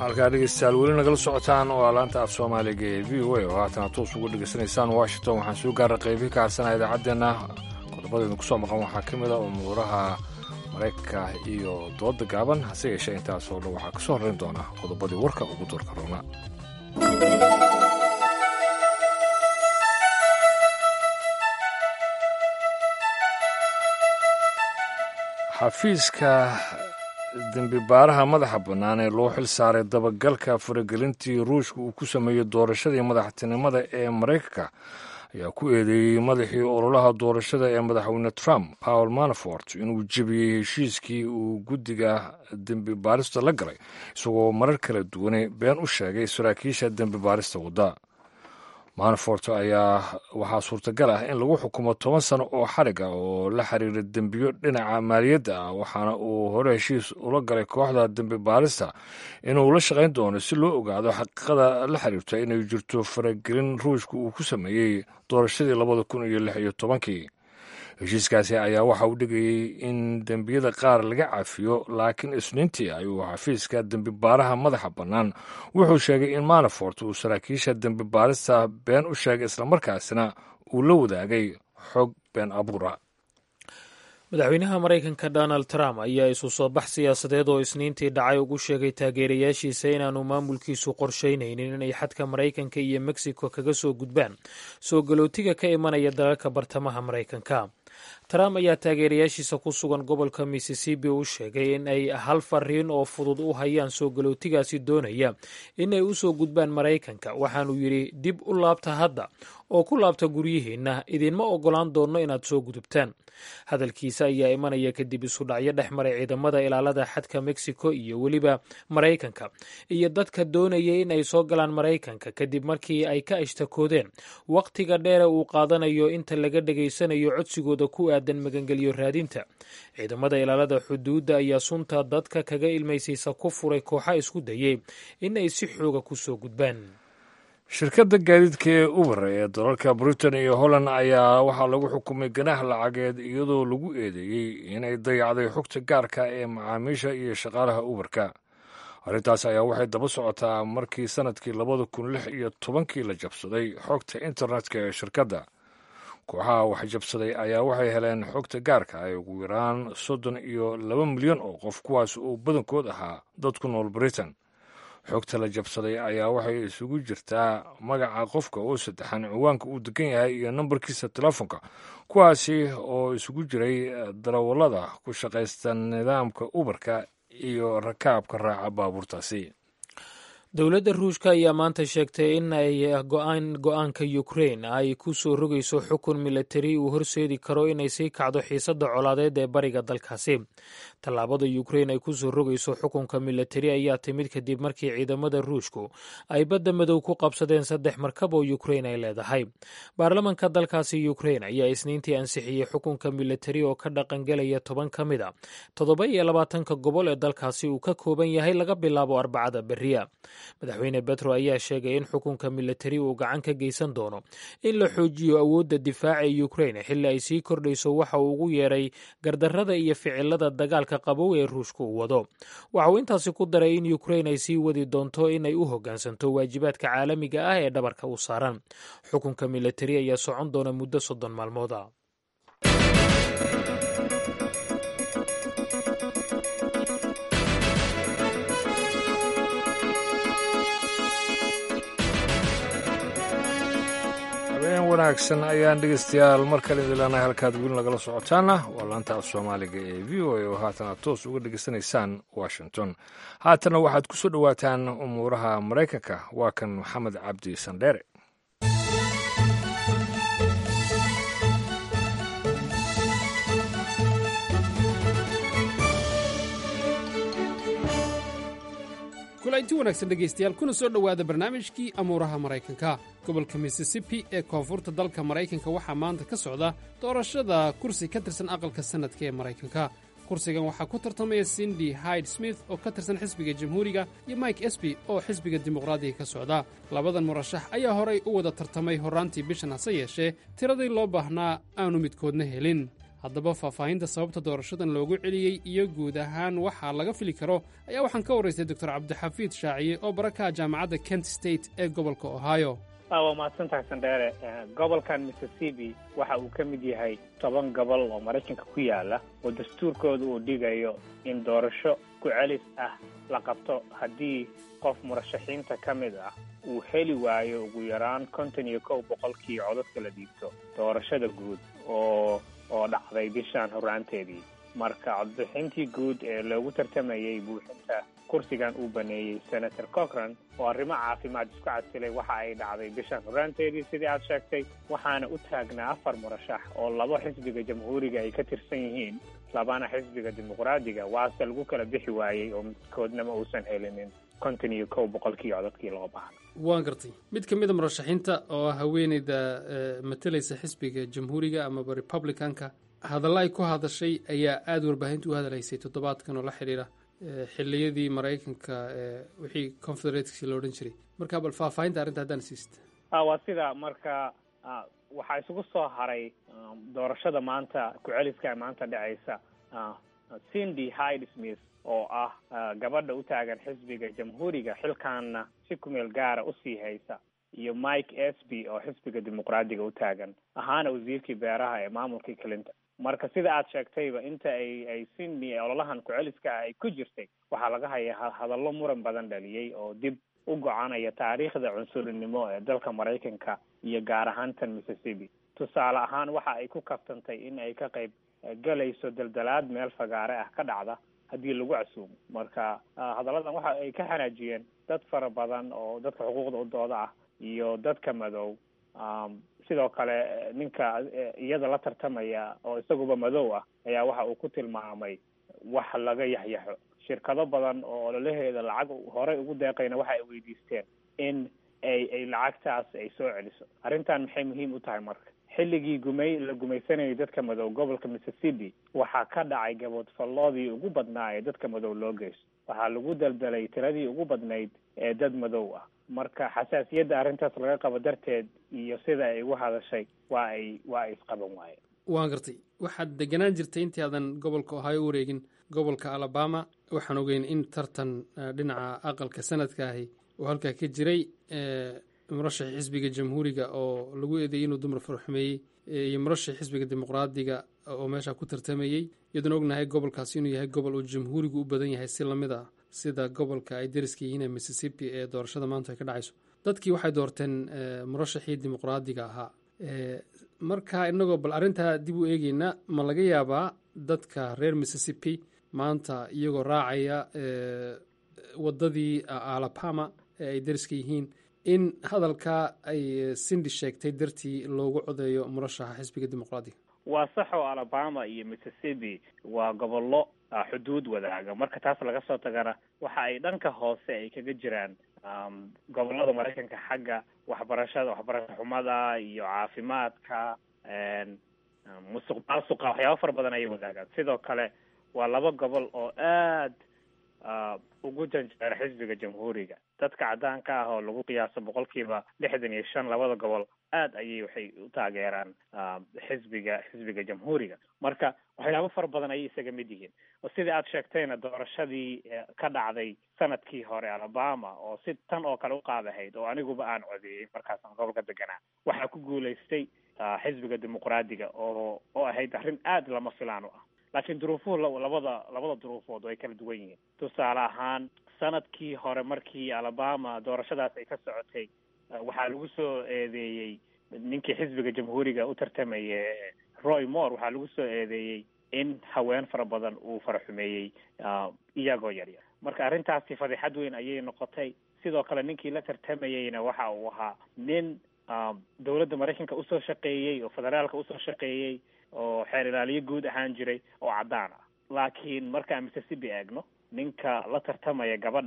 [SPEAKER 1] halkaa dhegeystayaal weli nagala socotaan waa laanta af soomaaliga ee v o a oo haatana toos uga dhegeysanaysaan washington waxaan soo gaara qeybii ka harsanaa idaacaddeenna qodobadaynu kusoo maqan waxaa ka mid a umuuraha maraykanka iyo dooda gaaban hase yeeshee intaasoo dhan waxaa kasoo horrayn doona qodobadii warka ugu doorka roona xafiiska dembibaaraha madaxa bannaan ee loo xil saaray dabagalka faragelintii ruushka uu ku sameeyey doorashadii madaxtinimada ee maraykanka ayaa ku eedeeyey madaxii ololaha doorashada ee madaxweyne trump paul manafort inuu jebiyey heshiiskii uu guddiga dembi baarista la galay isagoo marar kala duwane been u sheegay saraakiisha dembi baarista wadda manafort ayaa waxaa suurtagal ah in lagu xukumo toban sano oo xarig ah oo la xiriira dembiyo dhinaca maaliyadda ah waxaana uu hore heshiis ula galay kooxda dembi baarista inuu la shaqayn doono si loo ogaado xaqiiqada la xiriirta inay jirto faragelin ruushka uu ku sameeyey doorashadii labada kun iyo lix iyo tobankii heshiiskaasi ayaa waxa uu dhigayey in dembiyada qaar laga cafiyo laakiin isniintii ayuu xafiiska dembi baaraha madaxa bannaan wuxuu sheegay in manafort uu saraakiisha dembi baarista been u sheegay islamarkaasina uu la wadaagay xog been abuura
[SPEAKER 2] madaxweynaha maraykanka donald trump ayaa isu soo bax siyaasadeed oo isniintii dhacay ugu sheegay taageerayaashiisa inaanu maamulkiisu qorshaynaynin inay xadka maraykanka iyo mexico kaga soo gudbaan soo galootiga ka imanaya dalalka bartamaha maraykanka trump ayaa taageerayaashiisa ku sugan gobolka missisipi u sheegay in ay hal fariin oo fudud u hayaan soo galootigaasi doonaya inay u soo gudbaan maraykanka waxaanuu yidhi dib u laabta hadda oo ku laabta guryihiinna idinma oggolaan doonno inaad soo gudubtaan hadalkiisa ayaa imanaya kadib isu dhacyo dhex maray ciidamada ilaalada xadka mexico iyo weliba maraykanka iyo dadka doonaya in ay soo galaan maraykanka kadib markii ay ka ishtakoodeen wakhtiga dheere uu qaadanayo inta laga dhegaysanayo codsigooda ku aadan magangelyo raadinta ciidamada ilaalada xuduudda ayaa sunta dadka kaga ilmaysiisa ku furay kooxa isku dayay in ay si xooga ku soo gudbaan
[SPEAKER 1] shirkadda gaadiidka ee uber ee dalalka britain iyo holland ayaa waxaa lagu xukumay ganaax lacageed iyadoo lagu eedeeyey inay dayacday xogta gaarka ee macaamiisha iyo shaqaalaha uberka arrintaas ayaa waxay daba socotaa markii sanadkii labada kun lix iyo tobankii la jabsaday xogta internetka ee shirkadda kooxaha wax jabsaday ayaa waxay heleen xogta gaarka ay ugu yaraan soddon iyo laba milyan oo qof kuwaas oo badankood ahaa dad ku nool britain xogta la jabsaday ayaa waxay isugu jirtaa magaca qofka oo saddexan ciwaanka uu degan yahay iyo nambarkiisa telefoonka kuwaasi oo isugu jiray darawallada ku shaqaysta nidaamka uberka iyo rakaabka raaca baabuurtaasi
[SPEAKER 2] dowladda ruushka ayaa maanta sheegtay in ay go-aan go-aanka ukrain ay ku soo rogayso xukun milatari uu horseedi karo inay sii kacdo xiisadda colaadeed ee bariga dalkaasi tallaabada ukrain ay ku soo rogayso xukunka milatari ayaa timid kadib markii ciidamada ruushku ay badda madow ku qabsadeen saddex markab oo ukrain ay leedahay baarlamanka dalkaasi ukrain ayaa isniintii ansixiyey xukunka milatari oo ka dhaqangelaya toban ka mid a toddoba iyo labaatanka gobol ee dalkaasi uu ka kooban yahay laga bilaabo arbacada beriya madaxweyne betro ayaa sheegay in xukunka milatari uu gacan ka geysan doono in la xoojiyo awoodda difaaca ee ukrain xilli ay sii kordhayso waxa uu ugu yeeray gardarrada iyo ficilada dagaalka qabow ee ruushka uu wado waxa uu intaasi ku daray in ukrain ay sii wadi doonto inay u hoggaansanto waajibaadka caalamiga ah ee dhabarka u saaran xukunka milatari ayaa socon doona muddo soddon maalmooda
[SPEAKER 1] habeen wanaagsan ayaan dhegeystayaal mar kale idin leenahay halkaad weli nagala socotaana waa laanta af soomaaliga ee v o a oo haatan aad toos uga dhegeysanaysaan washington haatana waxaad ku soo dhowaataan umuuraha maraykanka waa kan maxamed cabdi sandheere
[SPEAKER 13] kulanti wanaagsan dhegaystayaal kuna soo dhowaada barnaamijkii amuuraha maraykanka gobolka missisipi ee koonfurta dalka maraykanka waxaa maanta ka socda doorashada kursi ka tirsan aqalka sannadka ee maraykanka kursigan waxaa ku tartamaya sindi hyde smith oo ka tirsan xisbiga jamhuuriga iyo mike esby oo xisbiga dimuqraadiga ka socda labadan murashax ayaa horay u wada tartamay horraantii bishan hase yeeshee tiradii loo baahnaa aanu midkoodna helin haddaba faahfaahinta sababta doorashadan loogu celiyey iyo guud ahaan waxaa laga fili karo ayaa waxaan ka waraystay doctor cabdixafiid shaaciye oo barakaha jaamacadda kent state ee gobolka ohio
[SPEAKER 14] waa mahadsantahay sandheere gobolkan mississippi waxa uu ka mid yahay toban gobol oo maraykanka ku yaala oo dastuurkooda uu dhigayo in doorasho ku celis ah la qabto haddii qof murashaxiinta ka mid ah uu heli waayo ugu yaraan konton iyo kow boqolkii codadka la dhiibto doorashada guud oo oo dhacday bishaan horraanteedii marka codbixintii guud ee loogu tartamayey buuxinta kursigan uu baneeyey senator cochran oo arrimo caafimaad isku casilay waxa ay dhacday bishaan horraanteedii sidii aad sheegtay waxaana u taagnaa afar murashax oo laba xisbiga jamhuuriga ay ka tirsan yihiin labana xisbiga dimuqraadiga waase lagu kala bixi waayey oo midkoodnama uusan helinin konton iyo kow boqolkii codadkii loo baahna
[SPEAKER 13] waan gartay mid ka mid a murashaxiinta oo ah haweeneyda matalaysa xisbiga jamhuuriga amaba republicanka hadalla ay ku hadashay ayaa aada warbaahinta u hadalaysay toddobaadkan oo la xidhiira xilliyadii maraykanka wixii confederatesi lo odhan jiray marka bal faahfaahinta arrinta haddaan siista
[SPEAKER 14] waa sida marka waxaa isugu soo haray doorashada maanta ku-celiska maanta dhacaysa cindy hyde smith oo ah gabadha u taagan xisbiga jamhuuriga xilkaanna si kumeel gaara usii haysa iyo mike esby oo xisbiga dimuqraadiga u taagan ahaana wasiirkii beeraha ee maamulkii clinton marka sida aad sheegtayba inta ay ay sydney ololahan ku-celiska ah ay ku jirtay waxaa laga hayaa hadallo muran badan dhaliyey oo dib u gocanaya taariikhda cunsurinimo ee dalka maraykanka iyo gaar ahaan tan mississippi tusaale ahaan waxa ay ku kabtantay in ay ka qayb galayso daldalaad meel fagaare ah ka dhacda haddii lagu casuumo marka hadalladan waxa ay ka xanaajiyeen dad fara badan oo dadka xuquuqda u dooda ah iyo dadka madow sidoo kale ninka iyada la tartamaya oo isaguba madow ah ayaa waxa uu ku tilmaamay wax laga yaxyaxo shirkado badan oo ololaheeda lacag horey ugu deeqayna waxa ay weydiisteen in ay ay lacagtaas ay soo celiso arrintan maxay muhiim u tahay marka xilligii gumay la gumaysanayay dadka madow gobolka mississippi waxaa ka dhacay gaboodfalloodii ugu badnaa ee dadka madow loo geysto waxaa lagu daldalay tiradii ugu badnayd ee dad madow ah marka xasaasiyadda arrintaas laga qabo darteed iyo sida ay ugu hadashay waa ay waa ay isqaban waayeen
[SPEAKER 13] waan gartay waxaad deganaan jirtay intii aadan gobolka ohio u wareegin gobolka alabama waxaan ogeyn in tartan dhinaca aqalka sanadka ahi oo halkaa ka jiray murashaxii xisbiga jamhuuriga oo lagu eedeeyey inuu dumar farxumeeyey iyo murashaxii xisbiga dimuqraadiga oo meeshaa ku tartamayey iyadoona ognahay gobolkaasi inuu yahay gobol uu jamhuurigu u badan yahay si lamid ah sida gobolka ay dariska yihiin ee mississippi ee doorashada maanta ay ka dhacayso dadkii waxay doorteen murashaxii dimuqraadiga ahaa marka inagoo bal arrintaa dib u eegeyna ma laga yaabaa dadka reer mississippi maanta iyagoo raacaya waddadii alabama ee ay dariska yihiin in hadalkaa ay sindi sheegtay dartii loogu codeeyo murashaxa xisbiga dimuqraadiga
[SPEAKER 14] waa sax oo alabama iyo mississippi waa gobollo xuduud wadaaga marka taas laga soo tagana waxa ay dhanka hoose ay kaga jiraan gobollada maraykanka xagga waxbarashada waxbarasho xumada iyo caafimaadka musuq maasuqa waxyaaba fara badan ayay wadaagaan sidoo kale waa laba gobol oo aad ugu janjeera xisbiga jamhuuriga dadka caddaanka ah oo lagu qiyaaso boqolkiiba lixdan iyo shan labada gobol aad ayay waxay u taageeraan xisbiga xisbiga jamhuuriga marka waxyaabo fara badan ayay isaga mid yihiin oo sidai aad sheegtayna doorashadii ka dhacday sanadkii hore alabama oo si tan oo kale u qaadahayd oo aniguba aan codeeyey markaasaan gobolka deganaa waxaa ku guulaystay xisbiga dimuqraadiga oo oo ahayd arrin aad lama filaan u ah laakiin duruufuhu labada labada duruufood way kala duwan yihiin tusaale ahaan sanadkii hore markii alabama doorashadaas ay ka socotay waxaa lagu soo eedeeyey ninkii xisbiga jamhuuriga u tartamaya roy moore waxaa lagu soo eedeeyey in haween fara badan uu faraxumeeyey iyagoo yaryar marka arrintaasi fadixad weyn ayay noqotay sidoo kale ninkii la tartamayeyna waxa uu ahaa nin dowladda maraykanka usoo shaqeeyey oo federaalka usoo shaqeeyey oo xeer ilaaliyo guud ahaan jiray oo caddaan ah laakiin markaan mississippi eegno ninka la tartamaya gabadhan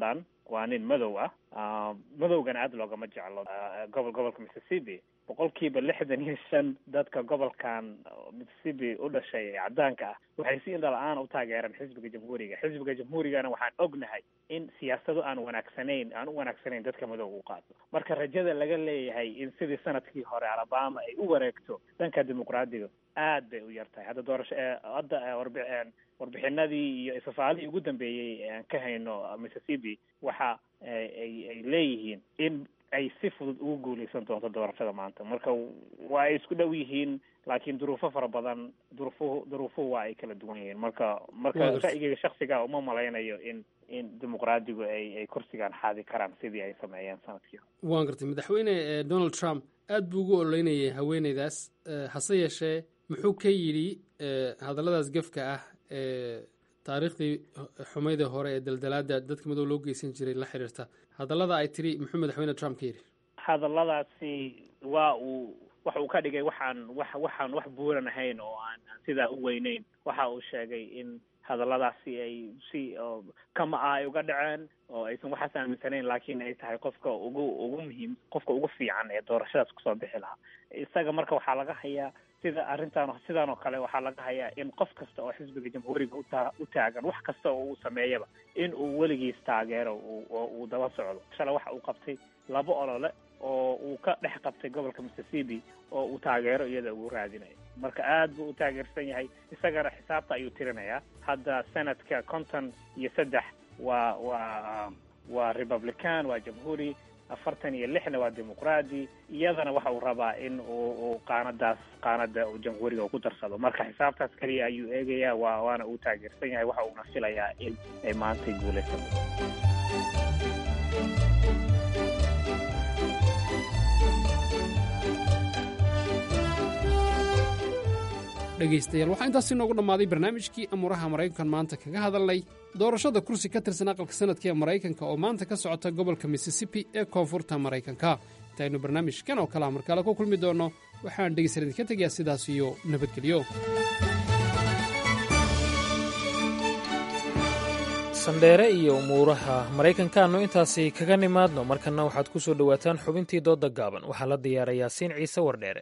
[SPEAKER 14] waa nin madow ah madowgana aada loogama jeclo gobol gobolka mississippi boqolkiiba lixdan iyo shan dadka gobolkan mississippi u dhashay ee caddaanka ah waxay si indha la-aan u taageereen xisbiga jamhuuriga xisbiga jamhuurigana waxaan ognahay in siyaasado aan wanaagsanayn aan u wanaagsanayn dadka madowga u qaado marka rajada laga leeyahay in sidii sanadkii hore alabama ay u wareegto dhanka dimuqraadiga aad bay u yar tahay hadda doorasho hadda warbi warbixinadii iyo safaaradii ugu dambeeyey aan ka hayno mississippi waxa ay ay leeyihiin in ay si fudud ugu guuleysan doonto doorashada maanta marka waa ay isku dhow yihiin laakiin duruufo fara badan duruufuhu duruufuhu waa ay kala duwan yihiin marka marka ra'yigayga shaksiga uma malaynayo in in dimuqraadigu ay ay kursigan xaadi karaan sidii ay sameeyeen sanadkii
[SPEAKER 13] waan gartay madaxweyne donald trump aad buu ugu ololeynayay haweeneydaas hase yeeshee muxuu ka yidhi hadalladaas gefka ah ee taariikhdii xumaydii hore ee daldalaada dadka madow loo geysan jiray la xiriirta hadallada ay tiri muxuu madaxweyne trump ka yidhi
[SPEAKER 14] hadalladaasi waa uu waxa uu ka dhigay waxaan wax waxaan wax buuran ahayn oo aan aan sidaa u weyneyn waxa uu sheegay in hadalladaasi ay si kama ah ay uga dhaceen oo aysan waxaas aaminsanayn laakiin ay tahay qofka ugu ugu muhiim qofka ugu fiican ee doorashadaas kusoo bixi lahaa isaga marka waxaa laga hayaa sida arrintan sidaan oo kale waxaa laga hayaa in qof kasta oo xisbiga jamhuuriga uta u taagan wax kasta oo uu sameeyaba in uu weligiis taageero oo uu daba socdo shalay waxa uu qabtay laba olole oo uu ka dhex qabtay gobolka mississippi oo uu taageero iyada ugu raadinayo marka aad buu u taageersan yahay isagana xisaabta ayuu tirinayaa hadda sanadka konton iyo saddex waa waa waa republican waa jamhuuri afartan iyo lixna waa dimuqraadi iyadana waxa uu rabaa in uu uu qaanadaas qaanada uu jamhuuriga uu ku darsado marka xisaabtaas kaliya ayuu eegayaa waa waana uu taageersan yahay waxa uuna filayaa in ay maantay guulaysan
[SPEAKER 13] dhegaystayaal waxaa intaasi noogu dhammaaday barnaamijkii amuuraha maraykankan maanta kaga hadalnay doorashada kursi ka tirsan aqalka sanadka ee maraykanka oo maanta ka socota gobolka mississippi ee koonfurta maraykanka intaynu barnaamijkan oo kalea markaale ku kulmi doonno waxaan dhegaysan idinka tegayaa sidaas iyo nabadgelyo
[SPEAKER 2] sandheere iyo umuuraha maraykankaannu intaasi kaga nimaadno markanna waxaad ku soo dhowaataan xubintii doodda gaaban waxaa la diyaaray yaasiin ciise wardheere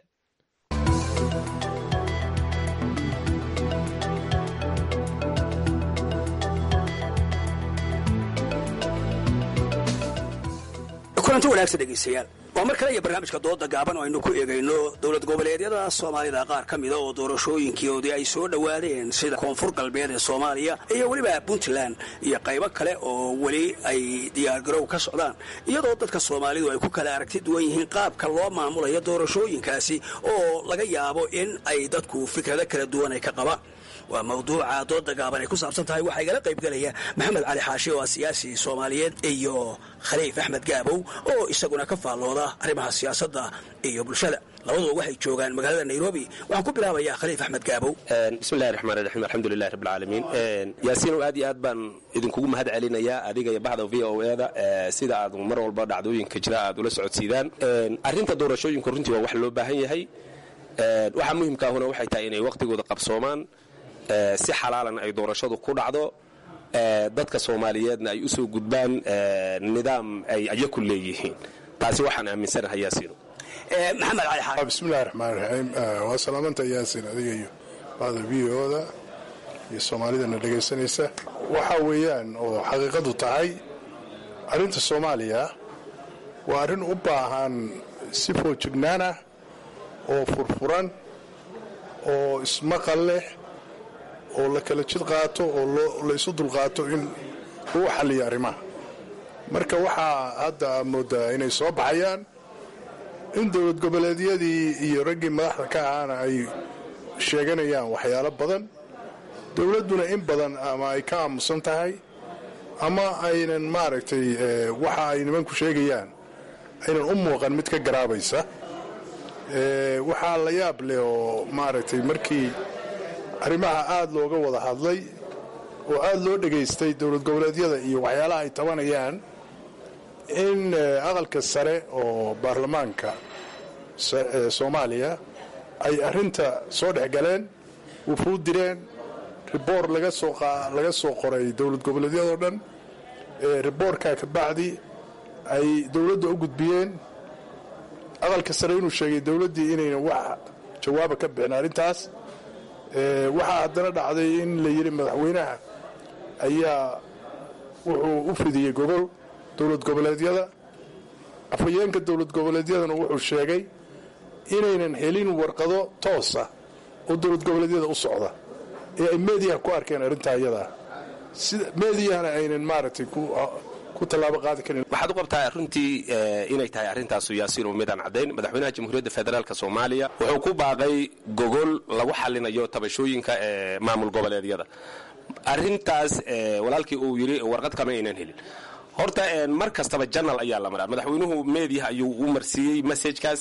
[SPEAKER 15] kulanti wanaagsan dhegaystayaal waa mar kale iyo barnaamijka dooda gaaban oo aynu ku eegayno dowlad goboleedyada soomaalida qaar ka mida oo doorashooyinkoodii ay soo dhowaadeen sida koonfur galbeed ee soomaaliya iyo weliba puntland iyo qaybo kale oo weli ay diyaargarow ka socdaan iyadoo dadka soomaalidu ay ku kala aragti duwan yihiin qaabka loo maamulayo doorashooyinkaasi oo laga yaabo in ay dadku fikrado kala duwan ay ka qabaan waa mawduuca dooda gaaban ay ku saabsan tahay waxaa igala qaybgelaya maxamed cali xaashi oo ah siyaasi soomaaliyeed iyo khaliif axmed gaabow oo isaguna ka faallooda arrimaha siyaasadda iyo bulshada labaduba waxay joogaan magaalada nairobi waxaan ku bilaabayaa khaliif axmed gaabow
[SPEAKER 16] bismillahi raxmaan raxiim alxamdulilahi rabbilcaalamiin yaasiinow aad iyo aad baan idinkugu mahad celinayaa adiga iyo baxda v o e da sida aad mar walba dhacdooyinka jira aad ula socodsiidaan arrinta doorashooyinku runtii waa wax loo baahan yahay waxaa muhimkaahuna waxay tahay inay waqtigooda qabsoomaan si xalaalan ay doorashadu ku dhacdo dadka soomaaliyeedna ay u soo gudbaan nidaam ay ayaku leeyihiin taasi waxaan aaminsanahay yaasiino
[SPEAKER 15] maxamed cali xaashi
[SPEAKER 17] bismillahi raxmaan raxiim waa salaamanta yaasin adiga iyo bacda v o da iyo soomaalidana dhegaysanaysa waxa weeyaan oo xaqiiqadu tahay arrinta soomaaliya waa arrin u baahan si foojignaanah oo furfuran oo ismaqal leh oo la kala jid qaato oo la isu dulqaato in lagu xalliyo arrimaha marka waxaa hadda moodaa inay soo baxayaan in dowlad goboleedyadii iyo raggii madaxda ka ahaana ay sheeganayaan waxyaalo badan dowladduna in badan ama ay ka aamusan tahay ama aynan maaragtay waxa ay nimanku sheegayaan aynan u muuqan mid ka garaabaysa waxaa la yaab leh oo maaragtay markii arrimaha aad looga wada hadlay oo aad loo dhegaystay dowlad goboleedyada iyo waxyaalaha ay tabanayaan in aqalka sare oo baarlamaanka soomaaliya ay arrinta soo dhex galeen wufuud direen riboor laga soo qoray dowlad goboleedyadoo dhan riboorkaa ka bacdi ay dowladda u gudbiyeen aqalka sare inuu sheegay dowladdii inaynan wax jawaaba ka bixin arrintaas waxaa haddana dhacday in la yidhi madaxweynaha ayaa wuxuu u fidiyey gobol dowlad goboleedyada afhayeenka dowlad goboleedyadana wuxuu sheegay inaynan helin warqado toosa oo dowlad goboleedyada u socda ee ay meediyaha ku arkeen arrintaa iyadaa sida meediyahana aynan maaragtay ku tallaabo qaadi karin
[SPEAKER 16] waxaad u qabtaa runtii inay tahay arrintaasu yaasiin midaan caddayn madaxweynaha jamhuuriyadda federaalk soomaaliya wuxuu ku baaqay gogol lagu xalinayo tabashooyinka ee maamul goboleedyada arrintaas walaalkii uu yidhi warqad kama aynan helin horta mar kastaba janal ayaa la maraa madaxweynuhu meediyaha ayuu u marsiiyey messajkaas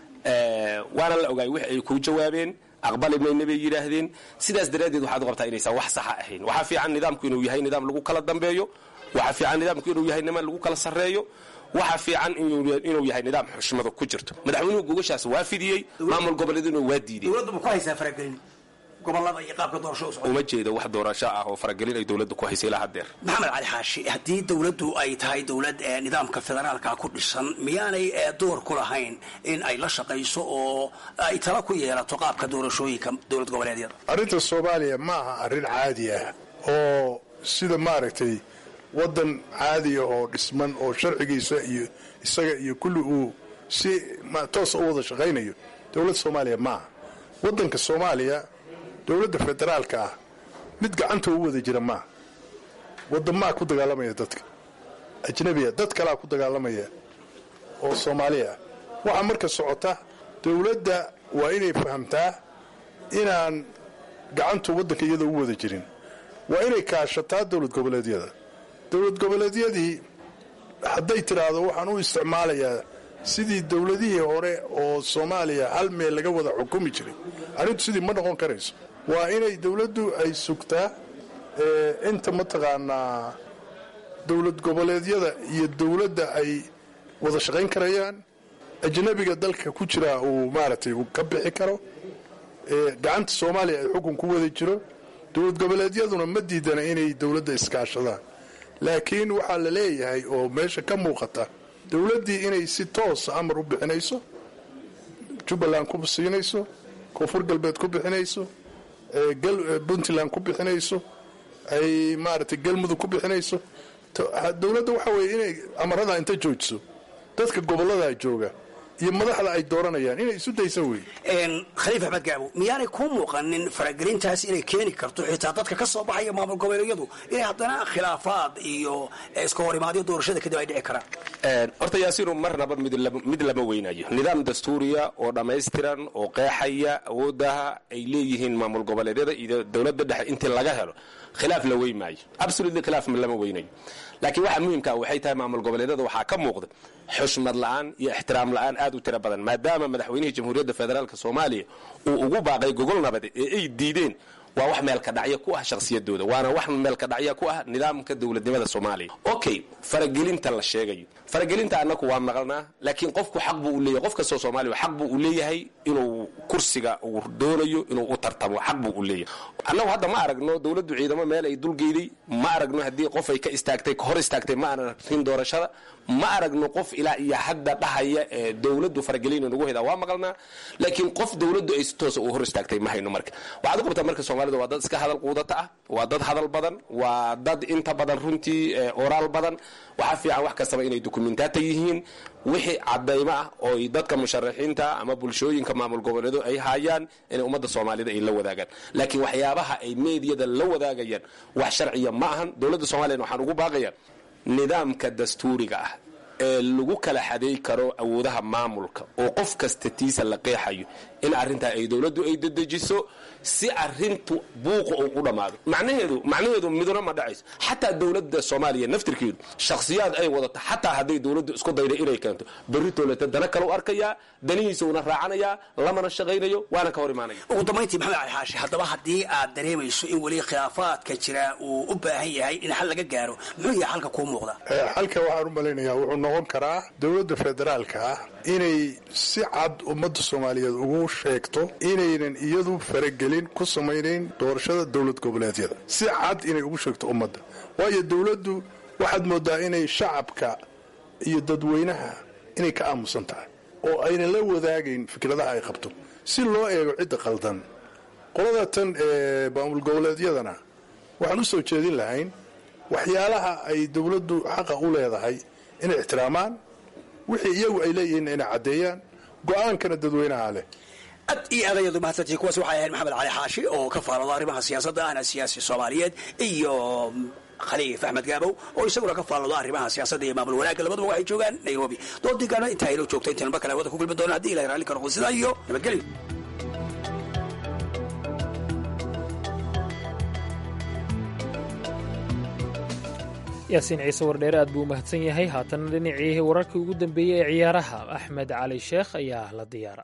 [SPEAKER 16] waana la ogaay wix ay kuu jawaabeen aqbali mayna bay yidhaahdeen sidaas daraaddeed waxaad u qabtaa inaysan wax saxa ahayn waxaa fiican nidaamku inuu yahay nidaam lagu kala dambeeyo waxaa fiican nidaamku inuu yahay niman lagu kala sarreeyo waxaa fiican inuu yahay nidaam xushmadu ku jirto madaxweynuhu gogashaas waa fidiyey maamul goboleeduna waa diidey
[SPEAKER 15] dowladdu ma ku haysaa faragelin gobolada iyo qaabka doorasho u socda
[SPEAKER 16] uma jeedo wax doorasho ah oo faragelin ay dowladda ku haysay ilaa haddeer
[SPEAKER 15] maxamed cali xaashi haddii dowladdu ay tahay dowlad ee nidaamka federaalka ku dhisan miyaanay door ku lahayn in ay la shaqayso oo ay tala ku yeelato qaabka doorashooyinka dowlad goboleedyada
[SPEAKER 17] arrinta soomaaliya ma aha arrin caadi ah oo sida maaragtay waddan caadiya oo dhisman oo sharcigiisa iyo isaga iyo kulli uu si toosa u wada shaqaynayo dowladda soomaaliya maaha waddanka soomaaliya dowladda federaalka ah mid gacanta u wada jira maaha waddamaa ku dagaalamaya dadka ajnabiya dad kalaa ku dagaalamaya oo soomaaliya ah waxaa marka socota dowladda waa inay fahamtaa inaan gacantu waddanka iyada u wada jirin waa inay kaashataa dowlad goboleedyada dowlad goboleedyadii hadday tidhaahdo waxaan u isticmaalayaa sidii dowladihii hore oo soomaaliya hal meel laga wada xukumi jiray arrintu sidii ma noqon karayso waa inay dowladdu ay sugtaa inta mataqaanaa dowlad goboleedyada iyo dowladda ay wada shaqayn karayaan ajnabiga dalka ku jiraa uu maaragtay ka bixi karo gacanta soomaaliya ay xukun ku wada jiro dowlad goboleedyaduna ma diidana inay dowladda iskaashadaan laakiin waxaa la leeyahay oo meesha ka muuqata dowladdii inay si toosa amar u bixinayso jubbaland ku siinayso koonfur galbeed ku bixinayso puntland ku bixinayso ay maaragtay galmudug ku bixinayso dowladda waxa weeye inay amarada inta joojiso dadka gobollada jooga iyo madaxda ay dooranayaan inay isu daysan wey
[SPEAKER 15] khaliif axmed gaabo miyaanay ku muuqanin faragelintaas inay keeni karto xitaa dadka ka soo baxaya maamul goboleedyadu inay haddana khilaafaad iyo iska horimaadyo doorashada kadib ay dhici karaan
[SPEAKER 16] horta yaasiinu marnaba mid lama weynayo nidaam dastuuriya oo dhammaystiran oo qeexaya awoodaha ay leeyihiin maamul goboleedyada iyo dowladda dhexe intii laga helo khilaaf la wey maayo absolutely khilaaf lama weynayo laakiin waxa muhiimkaa waxay tahay maamul goboleedyada waxaa ka muuqda xushmad la'aan iyo ixtiraam la'aan aad u tiro badan maadaama madaxweynihii jamhuuriyadda federaalk soomaaliya uu ugu baaqay gogol nabade ee ay diideen waa wax meelka dhacya ku ah shakhsiyadooda waana wax meelka dhacya ku ah nidaamka dowladnimada soomaaliya okay faragelinta la sheegayo faragelinta annaku waa maqalnaa laakiin qofku xaq buu u leeyahay qof kastoo soomaaliya xaq buu u leeyahay inuu kursiga uu doonayo inuu u tartamo xaq buu u leeyahay annagu hadda ma aragno dowladdu ciidamo meel ay dulgeyday ma aragno haddii qof ay ka istaagtay hor istaagtay ma aanan arkin doorashada ma aragno qof ilaa iyo hadda dhahaya ee dowladdu faragelin nagu hedaa waa maqalnaa laakiin qof dowladdu ay si toosa u hor istaagtay ma hayno marka waxaad u qabtaa marka soomaalida waa dad iska hadal quudata ah waa dad hadal badan waa dad inta badan runtii oraal badan waxaa fiican wax kastaba inay dukumentaata yihiin wixii cadaymo ah oo dadka musharaxiinta ama bulshooyinka maamul goboleedo ay haayaan inay ummadda soomaalida ay la wadaagaan laakiin waxyaabaha ay meediyada la wadaagayaan wax sharciya ma ahan dowladda soomaliyan waxaan ugu baaqaya nidaamka dastuuriga ah ee lagu kala xadeey karo awoodaha maamulka oo qof kasta tiisa la qeexayo in arrintaa ay dowladdu ay dedejiso si arintu buuqa uu u dhammaado macnaheedu macnaheedu miduna ma dhacayso xataa dowladda soomaaliya naftirkeedu shakhsiyaad ay wadato xataa hadday dowladdu isku dayda inay keento berri toolata dana kale u arkaya danihiisa una raacanayaa lamana shaqaynayo waana ka hor imaanaya
[SPEAKER 15] ugu dambayntii maxamed cali xaashi haddaba haddii aad dareemayso in weli khilaafaadka jira uu u baahan yahay in xal laga gaaro muxuu yahay xalka kuu muuqda
[SPEAKER 17] xalka waxaan u malaynayaa wuxuu noqon karaa dowladda federaalka ah inay si cad ummadda soomaaliyeed ugu sheegto inaynan iyadu faragelin ku samaynayn doorashada dowlad goboleedyada si cad inay ugu sheegto ummadda waayo dowladdu waxaad moodaa inay shacabka iyo dadweynaha inay ka aamusan tahay oo aynan la wadaagayn fikradaha ay qabto si loo eego cidda qaldan qolada tan ee maamul goboleedyadana waxaan u soo jeedin lahayn waxyaalaha ay dowladdu xaqa u leedahay inay ixtiraamaan wixii iyagu ay leeyihiin inay caddeeyaan go-aankana dadweynaha leh
[SPEAKER 15] ad iyo adayadu mahadsantii kuwaas waxay ahayd maxamed cali xaashi oo ka faalooda arrimaha siyaasadda ahna siyaasi soomaaliyeed iyo khaliif axmed gaabow oo isaguna ka faalooda arrimaha siyaasadda iyo maamul wanaagga labaduba waxay joogaan nairobi doodigaana intaa inoo joogta intaynu mar kale wada ku kulmi doona haddii ilahay raalli ka noqdo sidaa iyo nabadgelyo
[SPEAKER 2] yaasiin ciise wardheere aad buu u mahadsan yahay haatana dhinacii wararkii ugu dambeeyey ee ciyaaraha axmed cali sheekh ayaa la diyaara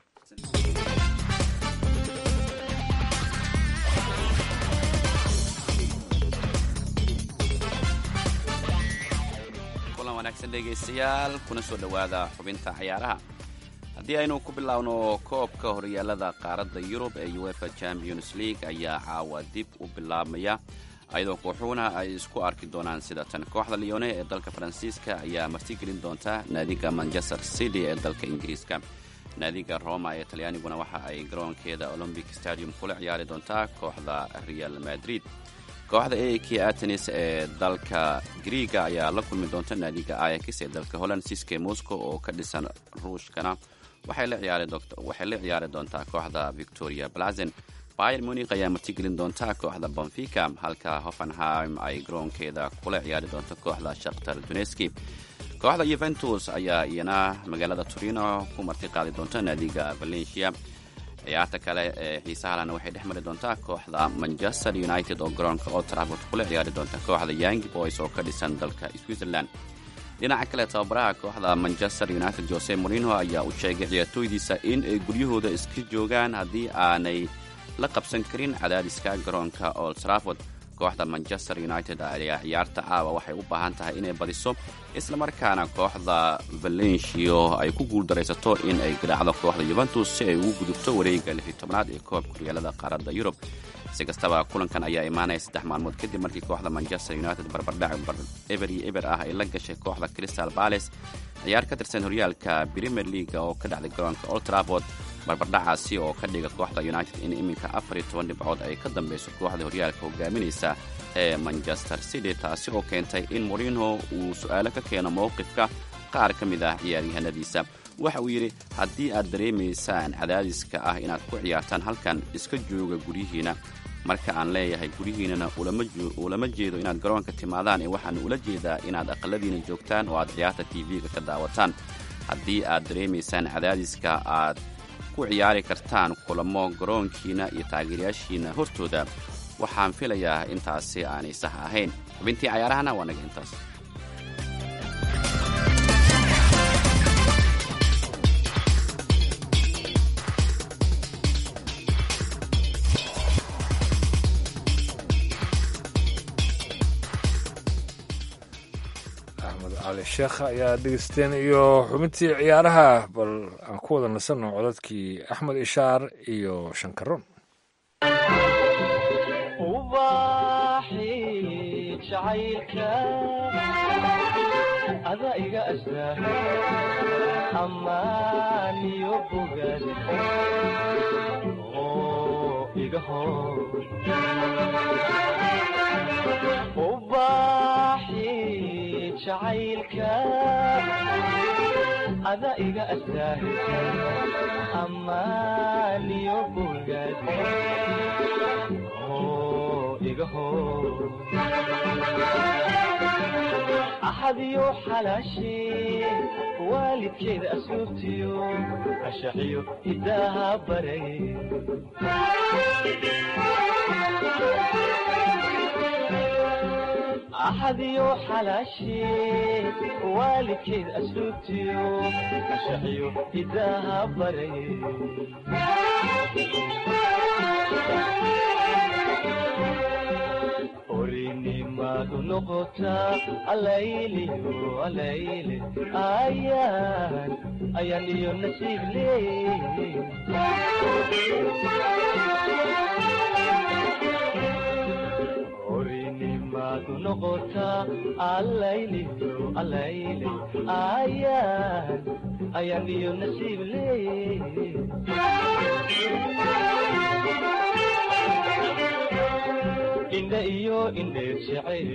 [SPEAKER 18] kulan wanaagsan dhegaystayaal kuna soo dhowaada xubinta ciyaaraha haddii aynu ku bilaawno koobka horyaalada qaaradda yurub ee uefa champions league ayaa caawa dib u bilaabmaya ayadoo kooxuhuna ay isku arki doonaan sida tan kooxda leone ee dalka faransiiska ayaa martigelin doonta naadiga manchester city ee dalka ingiriiska naadiga roma ee talyaaniguna waxa ay garoonkeeda olombic stadium kula ciyaari doontaa kooxda real madrid kooxda ak atenis ee dalka griiga ayaa la kulmi doonta naadiga ayax ee dalka holland siske moscow oo ka dhisan ruushkana waxay la ciyaari doontaa kooxda victoria blazen bayer munik ayaa martigelin doonta kooxda bonfica halka hoffenheim ay garoonkeeda kula ciyaari doonto kooxda shakhtar duneski kooxda yuventus ayaa iyana magaalada turino ku marti qaadi doonta naadiga valencia ciyaarta kale ee xiisahalana waxay dhex mari doontaa kooxda manchester united oo garoonka old trafford kula ciyaari doonta kooxda young boys oo ka dhisan dalka switzerland dhinaca kale tababaraha kooxda manchester united jose morino ayaa u sheegay ciyaartooydiisa in ay guryahooda iska joogaan haddii aanay la qabsan karin cadaadiska garoonka old trafford kooxda manchester united ayaa ciyaarta caawa waxay u baahan tahay inay badiso islamarkaana kooxda valencio ay ku guuldaraysato in ay garaacdo kooxda yuventus si ay ugu gudubto wareega lixi tobnaad ee koobka horyaalada qaaradda yurub si kastaba kulankan ayaa imaanaya saddex maalmood kadib markii kooxda manchester united barbardhac eber iyo eber ah ay la gashay kooxda crystal bales ciyaar ka tirsan horyaalka premier leaga oo ka dhacday garoonka old trafford barbardhacaasi oo ka dhiga kooxda united in iminka afar iyo toban dhibcood ay ka dambeyso kooxda horyaalka hogaaminaysa ee manchester city taasi oo keentay in morino uu su-aalo ka keeno mowqifka qaar ka mid ah ciyaaryahanadiisa waxa uu yidhi haddii aad dareemaysaan cadaadiska ah inaad ku ciyaartaan halkan iska jooga guryihiina marka aan leeyahay guryihiinana ulama jeedo inaad garoonka timaadaan ee waxaan ula jeedaa inaad aqaladiina joogtaan oo aad ciyaarta tv-ga ka daawataan haddii aad dareemaysaan cadaadiska aad ku ciyaari kartaan kulamo garoonkiina iyo taageerayaashiina hortooda waxaan filayaa intaasi aanay sax ahayn xubintii cayaarahana waa naga intaas
[SPEAKER 1] axmed cali sheekh ayaa dhegeysteen iyo xubintii ciyaaraha bal aan ku wada nasanno codadkii axmed ishaar iyo shankaroon
[SPEAKER 19] ada iga astaa amaaniyo bogaad oo iga hor ubaaxi jacaylka ada iga astaa amaaniyo bogaad oo iga hor axadiyo xalaashee waalidkeeda asluubtiyo ashaxiyo hidaaha baray axadiyo xalaashee waalidkeeda asluubtiyo ashaxiyo hidaaha baray orinimadu noqotaa alayliyo alayle ayaan ayaan iyo nasiib leey maadu noqotaa allayliyo allayle ayaan ayaan iyo nasiib leey indha iyo indheer jeceeli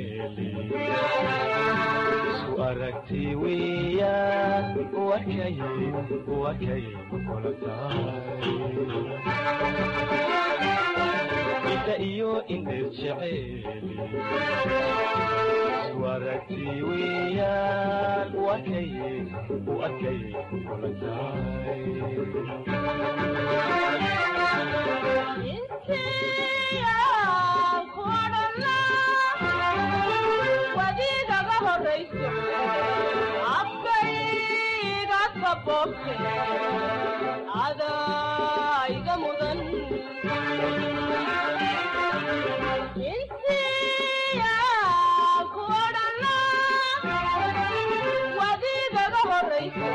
[SPEAKER 19] isu aragti weeyaan wakay wakay kula tahay indha iyo indheer jeceeli isu aragti weeyaan wakay wakay kula tahay
[SPEAKER 20] wadiigaga horayso afkayga kabobte adayga mudan intiya ku odhana wadiigaga horayso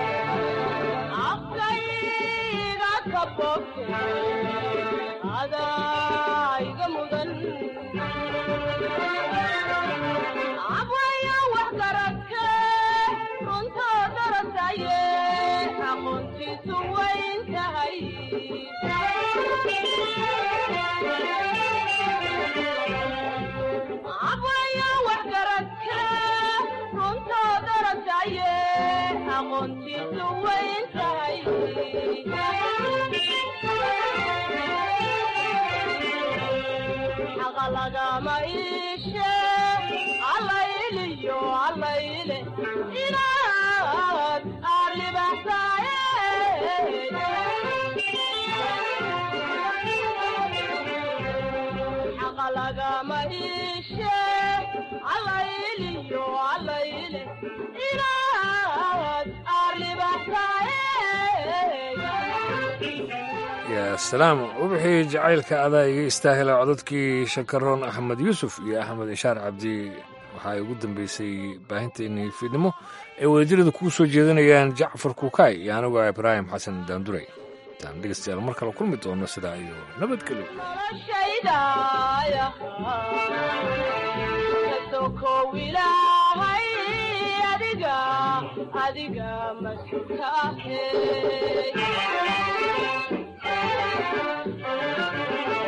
[SPEAKER 20] afkayga kabobte adayga mudan abwaya wax garadke runtoo darasaye aqoontiisu wayn tahay abwaya wax garadke runtoo darasaye aqoontiisu wayn tahay xaqa lagama iishe allayliyo allayle inaad arribaxsaaye xaqa lagama iishe allayliyo allayle inaad arribaxsaaye
[SPEAKER 1] yaa salaam wubixii jacaylka adaa iga istaahila codadkii shakaroon axmed yuusuf iyo axmed ishaar cabdi waxaa ugu dambeysay baahinteennii fiidnimo ay wadajirada kugu soo jeedinayaan jacfar kukaay iyo anigu ah ibraahim xasan daanduray intaan dhegeystayaal mar kale kulmi doono sidaa iyo nabadgelyo
[SPEAKER 20] noloshaydaaya kasokow ilaahay adiga adiga mas-uulka ahe